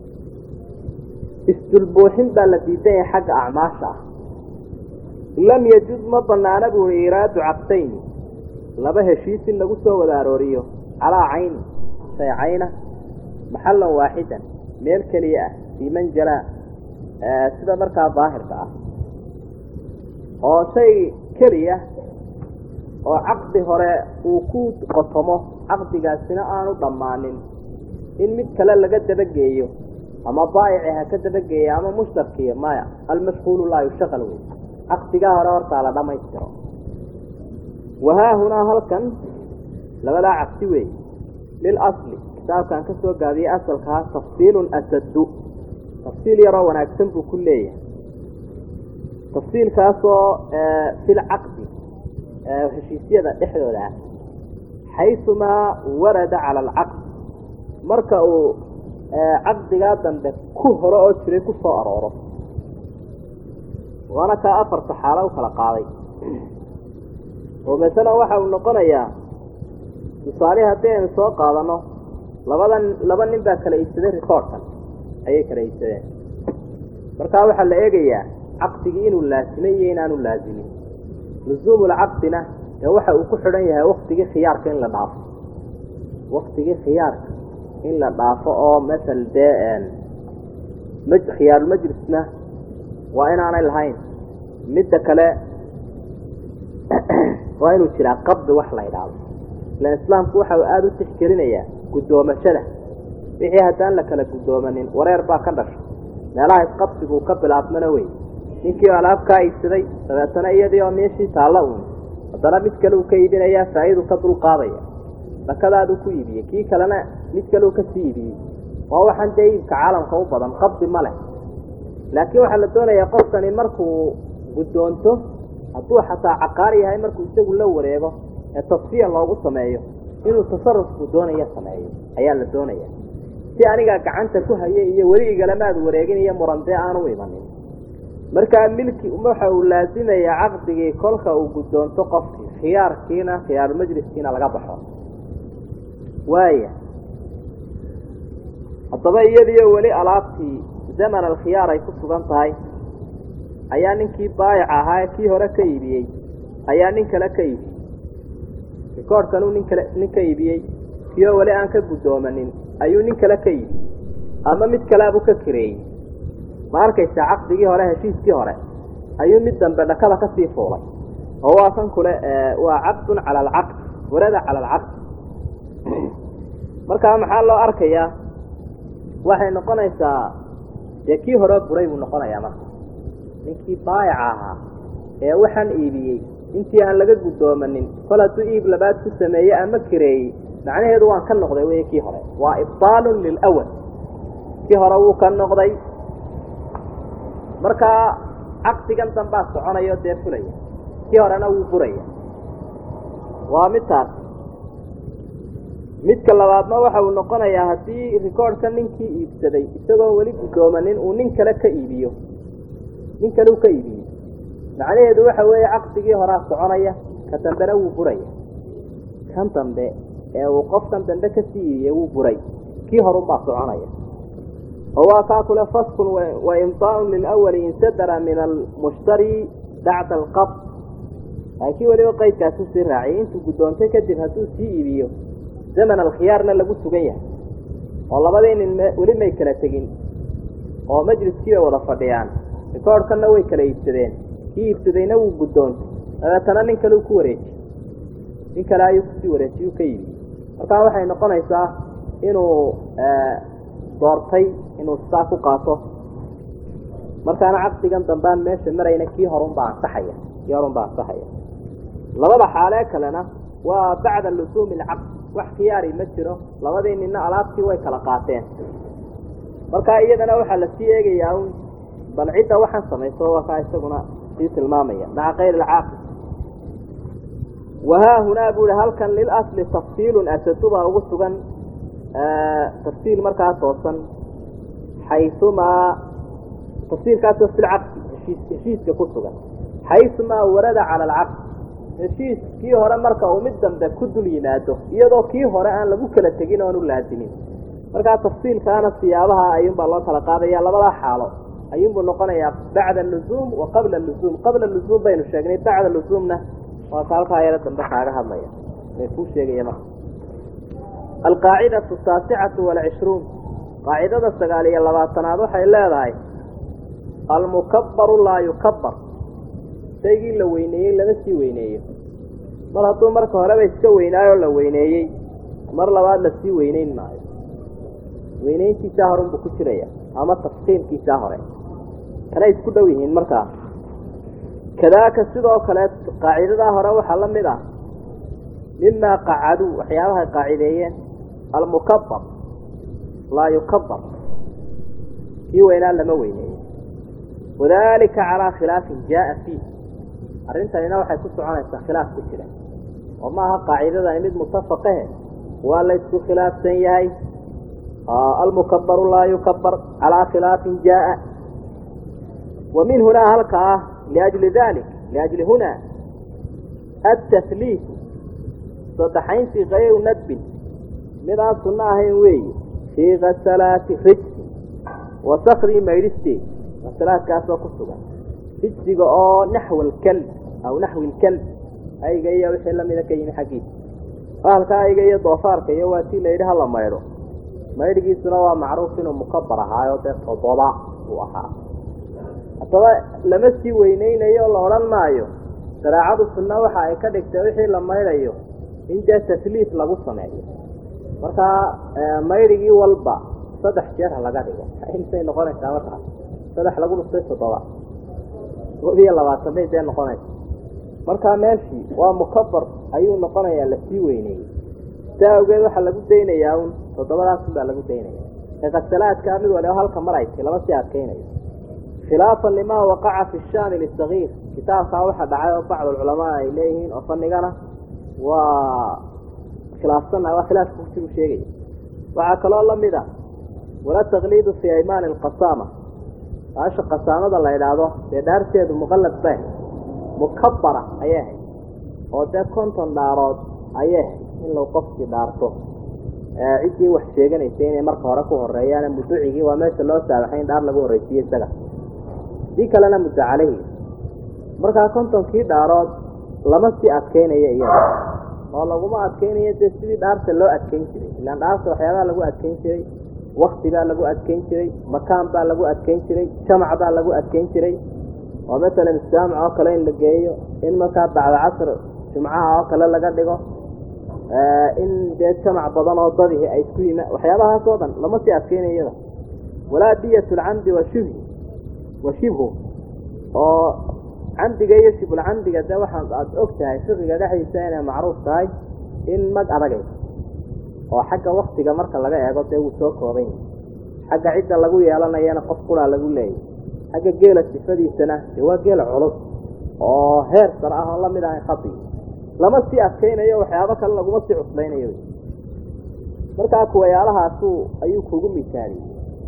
isdulbuuxin baa la diidan yahay xagga acmaasha ah lam yajuz ma banaana buu i iraadu caqdayni laba heshiis in lagu soo wada arooriyo calaa cayni shay cayna maxallan waaxidan meel keliya ah fii manjala sida markaa daahirka ah oo shay keliya oo caqdi hore uu ku qotomo caqdigaasina aanu dhammaanin in mid kale laga dabageeyo ama baayici ha ka dabageeya ama mushtarkiya maya almashhuulu laa yushaqal wey caqdigaa hore hortaa la dhammaystiro wahaahunaa halkan labadaa caqsi wey lilasli kitaabkaan ka soo gaabiyey asalkaa tafsiilun asadu tafsiil yaroo wanaagsan buu ku leeyahay tafsiilkaasoo fil caqdi heshiisyada dhexdooda ah xaysumaa warada cala alcaqd marka uu caqdigaa dambe ku hore oo jiray ku soo arooro waana kaa afarta xaalo u kala qaaday oo masalan waxa uu noqonayaa tusaale haddii aynu soo qaadano labadan laba nin baa kala iibsaday rikoorhkan ayay kala iibsadeen markaa waxaa la eegayaa caqdigii inuu laasimay iyo inaanu laasimin lusuumulcaqdina dee waxa uu ku xidhan yahay waktigii khiyaarka in la dhaafo waktigii khiyaarka in la dhaafo oo masal dee m khiyaarulmajlisna waa inaanay lahayn midda kale waa inuu jiraa qabdi wax la idhaahdo ilan islaamku waxa uu aada u tixgelinayaa guddoomashada wixii haddaan la kala guddoomanin wareer baa ka dhashay meelaha isqabsiguu ka bilaabmana wey ninkii alaab kaa iibsaday dabeetana iyadii oo meeshii taalla uun haddana mid kale uu ka iibinayaa faa'idu ka dulqaadaya dakadaaduu ku iibiyey kii kalena mid kale uu kasii iibiyey waa waxaan dee iibka caalamka u badan qabdi ma leh laakiin waxaa la doonayaa qofkani markuu guddoonto hadduu xataa caqaar yahay markuu isagu la wareego ee tasfiya loogu sameeyo inuu tasarufku doonaya sameeyo ayaa la doonaya si anigaa gacanta ku haya iyo weli igalamaad wareegin iyo murandee aanu imanin markaa milki waxa uu laasimayaa caqdigii kolka uu guddoonto qofkii khiyaarkiina khiyaarulmajliskiina laga baxo waaya haddaba iyadiyo weli alaabtii zaman alkhiyaar ay ku sugan tahay ayaa ninkii baayic ahaa kii hore ka iibiyey ayaa nin kale ka iibiyey rikoorhkanuu nin kale nin ka iibiyey kioo weli aan ka guddoomanin ayuu nin kale ka iibiyey ama mid kaleabuu ka kireeyey ma arkaysaa caqdigii hore heshiiskii hore ayuu mid dambe dhakada kasii fuulay oo waa kan kule waa caqdun cala alcaqd warada cala alcaqd markaa maxaa loo arkayaa waxay noqonaysaa dee kii hore buray buu noqonayaa marka ninkii baayaca ahaa ee waxaan iibiyey intii aan laga guddoomanin kol hadduu iib labaad ku sameeye ama kireeyey macnaheedu waan ka noqday wey kii hore waa ibtaalun lilawal kii hore wuu ka noqday markaa caqdigan dambaa soconayo dee fulaya kii horena wuu buraya waa midtaas midka labaadna waxa uu noqonayaa haddii rikoorhka ninkii iibsaday isagoon weli guddoomanin uu nin kale ka iibiyo nin kale uu ka iibiyo macnaheedu waxa weeye caqdigii horaa soconaya ka dambena wuu buraya kan dambe ee uu qofkan dambe kasii iibiyey wuu buray kii horunbaa soconaya oo waa kaa kule faskun wa imdaaun lilawali insadara min almushtari bacda alqabd laakiin weliba qaydkaasu sii raaciyay intuu guddoontay kadib hadduu sii iibiyo zaman alkhiyaarna lagu sugan yahay oo labadii nin weli may kala tegin oo majliskii bay wada fadhiyaan rikoorhkanna way kala iibsadeen kii iibsadayna wuu guddoontay dabeetana nin kale uu ku wareejiy nin kale ayuu kusii wareejiy uu ka iibiyey markaa waxay noqonaysaa inuu doortay inuu sidaa ku qaato markaana caqdigan dambaan meesha marayna kii horunbaa ansaxaya kii horunbaa ansaxaya labada xaalee kalena waa bacda lusuumi alcaqd wax khiyaari ma jiro labadii ninna alaabtii way kala qaateen markaa iyadana waxaa lasii eegayaa un bal cidda waxaan samayso waa kaa isaguna sii tilmaamaya maca kayr alcaaqid wahaa hunaa bu ihi halkan lilasli tafsiilun asadubaa ugu sugan tafsiil markaa toosan xayumaa tafsiilkaasoo fi lcaqdi heshiis heshiiska ku sugan xayumaa warada cala alcaqd heshiis kii hore marka uu mid dambe ku dul yimaado iyadoo kii hore aan lagu kala tegin oan u laasimin markaa tafsiilkaana siyaabaha ayuunbaa loo kala qaadaya labadaa xaalo ayuunbuu noqonayaa bacda luzuum wa qabla luzuum qabla luzuum baynu sheegnay bacda luzuumna waa ka halkaa yaro dambe kaaga hadlaya may kuu sheegaya marka alqaacidatu taasicatu walcishruun qaacidada sagaal iyo labaatanaad waxay leedahay almukabaru laa yukabar shaygii la weyneeyey lama sii weyneeyo mar hadduu marka horeba iska weynaayoo la weyneeyey mar labaad lasii weyneyn maayo weyneyntiisaa horunbuu ku jiraya ama tafkiimkiisaa hore kanay isku dhow yihiin markaa kadaaka sidoo kale qaacidadaa hore waxaa la mid ah mimaa qacaduu waxyaabahay qaacideeyeen almukabar laa yukabar kii weynaa lama weyneeyo wadalika calaa khilaafin jaaa fiih arrintanina waxay ku soconaysaa khilaaf ku jira oo maaha qaacidadani mid mutafaqahe waa la isku khilaafsan yahay almukabaru laa yukabar calaa khilaafin jaaa wa min hunaa halka ah liajli dalik liajli hunaa atahliifu saddexayntii kayru nadbin mid aan sunno ahayn weeye fii kasalaati rijsi wa sakrii maydhisteed kasalaadkaasoo ku sugan rijsiga oo naxw alkalb aw naxwi lkalb ayga iyo wixii lamida ka yimi xaggiisa bahalka ayga iyo doofaarka iyo waa tii layidhi hala maydho maydhgiisuna waa macruuf inuu mukabar ahaayo dee todoba uu ahaa haddaba lama sii weyneynayo o la odhan maayo shareecadu sunna waxa ay ka dhigtay wixii la maydhayo in dee tasliif lagu sameeyo markaa maydhigii walba saddex jeer ha laga dhigo intay noqonaysaa markaas saddex lagu dhustay toddoba koob iyo labaatan bay dee noqonaysa markaa meeshii waa mukabar ayuu noqonayaa lasii weyneeyey saa awgeed waxaa lagu daynayaa un toddobadaasun baa lagu daynaya eqasalaadkaa mid waliba halka maraysi lama sii adkaynayo khilaafan limaa waqaca fi shaani lisagiir kitaabkaa waxa dhacay oo bacdulculamaa ay leeyihiin oo fanigana waa khilaafsanna waa khilaafka kutibu sheegaya waxaa kaloo lamid a wala takliidu fii aymaani alqasaama baasha qasaamada la idhaahdo dee dhaarteedu muqallad bay mukabara ayay ahayd oo dee konton dhaarood ayay ahayd in lagu qofkii dhaarto ciddii wax sheeganaysa inay marka hore ku horeeyaan muducigii waa meesha loo saabaxay in dhaar lagu horreysiiye isaga dii kalena muddo caleyhi markaa kontonkii dhaarood lama sii adkeynayo iyada oo laguma adkeynayo dee sidii dhaarta loo adkeyn jiray ilaan dhaarta waxyaabaha lagu adkeyn jiray wakti baa lagu adkeyn jiray makaan baa lagu adkeyn jiray jamac baa lagu adkeyn jiray oo masalan islaamc oo kale in la geeyo in markaa bacda casr jumcaha oo kale laga dhigo in dee jamac badan oo dadihi ay isku yima waxyaabahaas oo dhan lama sii adkeynayo iyada walaa diyat lcamdi wa shibhi wa shibhu oo camdiga iyo shibulcamdiga dee waxaa aada og tahay fiqiga dhexdiisa inay macruuf tahay in mag adagayso oo xagga waktiga marka laga eego dee wuu soo kooban yahay xagga cidda lagu yeelanayana qof quraa lagu leeyay xagga geela sifadiisana dee waa geel culus oo heer sar ah oo lamid ahay khadi lama sii adkeynayo waxyaabo kale laguma sii cuslaynayo markaa kuwayaalahaasu ayuu kugu misaaliyey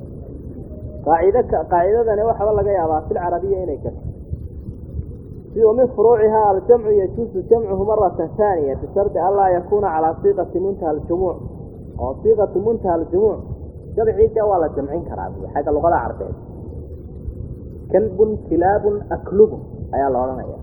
qaacid qaacidadani waxaba laga yaabaa fil carabiya inay gato si min furuuciha aljamcu yajuusu jamcuhu marata haaniya bishardi anlaa yakuuna calaa siiqati muntaha aljumuuc oo siiqatu muntaha aljumuuc jamcii dee waa la jamcin karaa xagga luqada carbeed kalbun kilaabun aklubun ayaa la odhanaya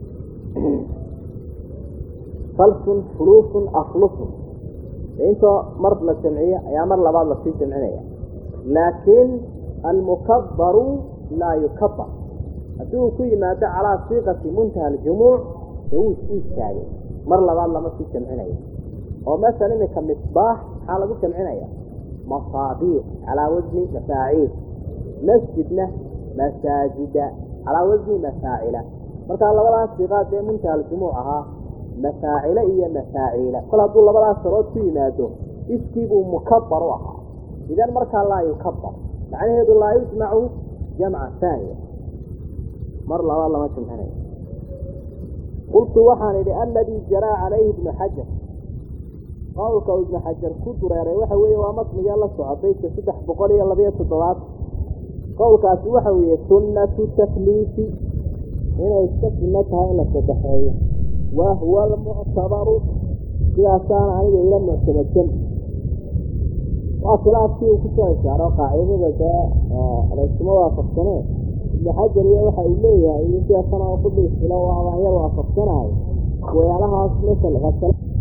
falsun fuluusun aflusun intoo mar la jamciyo ayaa mar labaad lasii jamcinaya laakiin almukabaru laa yukabar haddii uu ku yimaado calaa siiqati muntaha aljumuuc dee wuu u istaagay mar labaad lama sii jamcinayo oo masala iminka misbaax maxaa lagu jamcinaya masaabiix calaa wasni mafaaciil masjidna masaajida calaa wasni mafaacila markaa labadaas siiqaad dee muntaha aljumuuc ahaa mafaacile iyo mafaaciila kol hadduu labadaas sarood ku yimaado iskiibuu mukabar u ahaa idan markaa laa yukabar macnaheedu laa yujmacu jamca haaniya mar labaad lama jamcinayo qultu waxaan idhi aladii jaraa calayhi ibnu xajar qowlka uu ibnu xajar ku dureeray waxa weeye waa matniga la soco baydka saddex boqol iyo labayo toddobaad qowlkaasi waxa weeye sunnatu takliifi inay iska sunno tahay in la sadexeeyo wa huwa almuctabaru sidaasaana aniga ila muctamadan waa khilaafkii uu kusoo ishaaro qaacidada dee laysuma waafaqsanee ibnu xajar iyo waxa uu leeyahay iyo sheekana oo kudhiisilo oo abaan yar waafaqsanahay wayaalahaas masal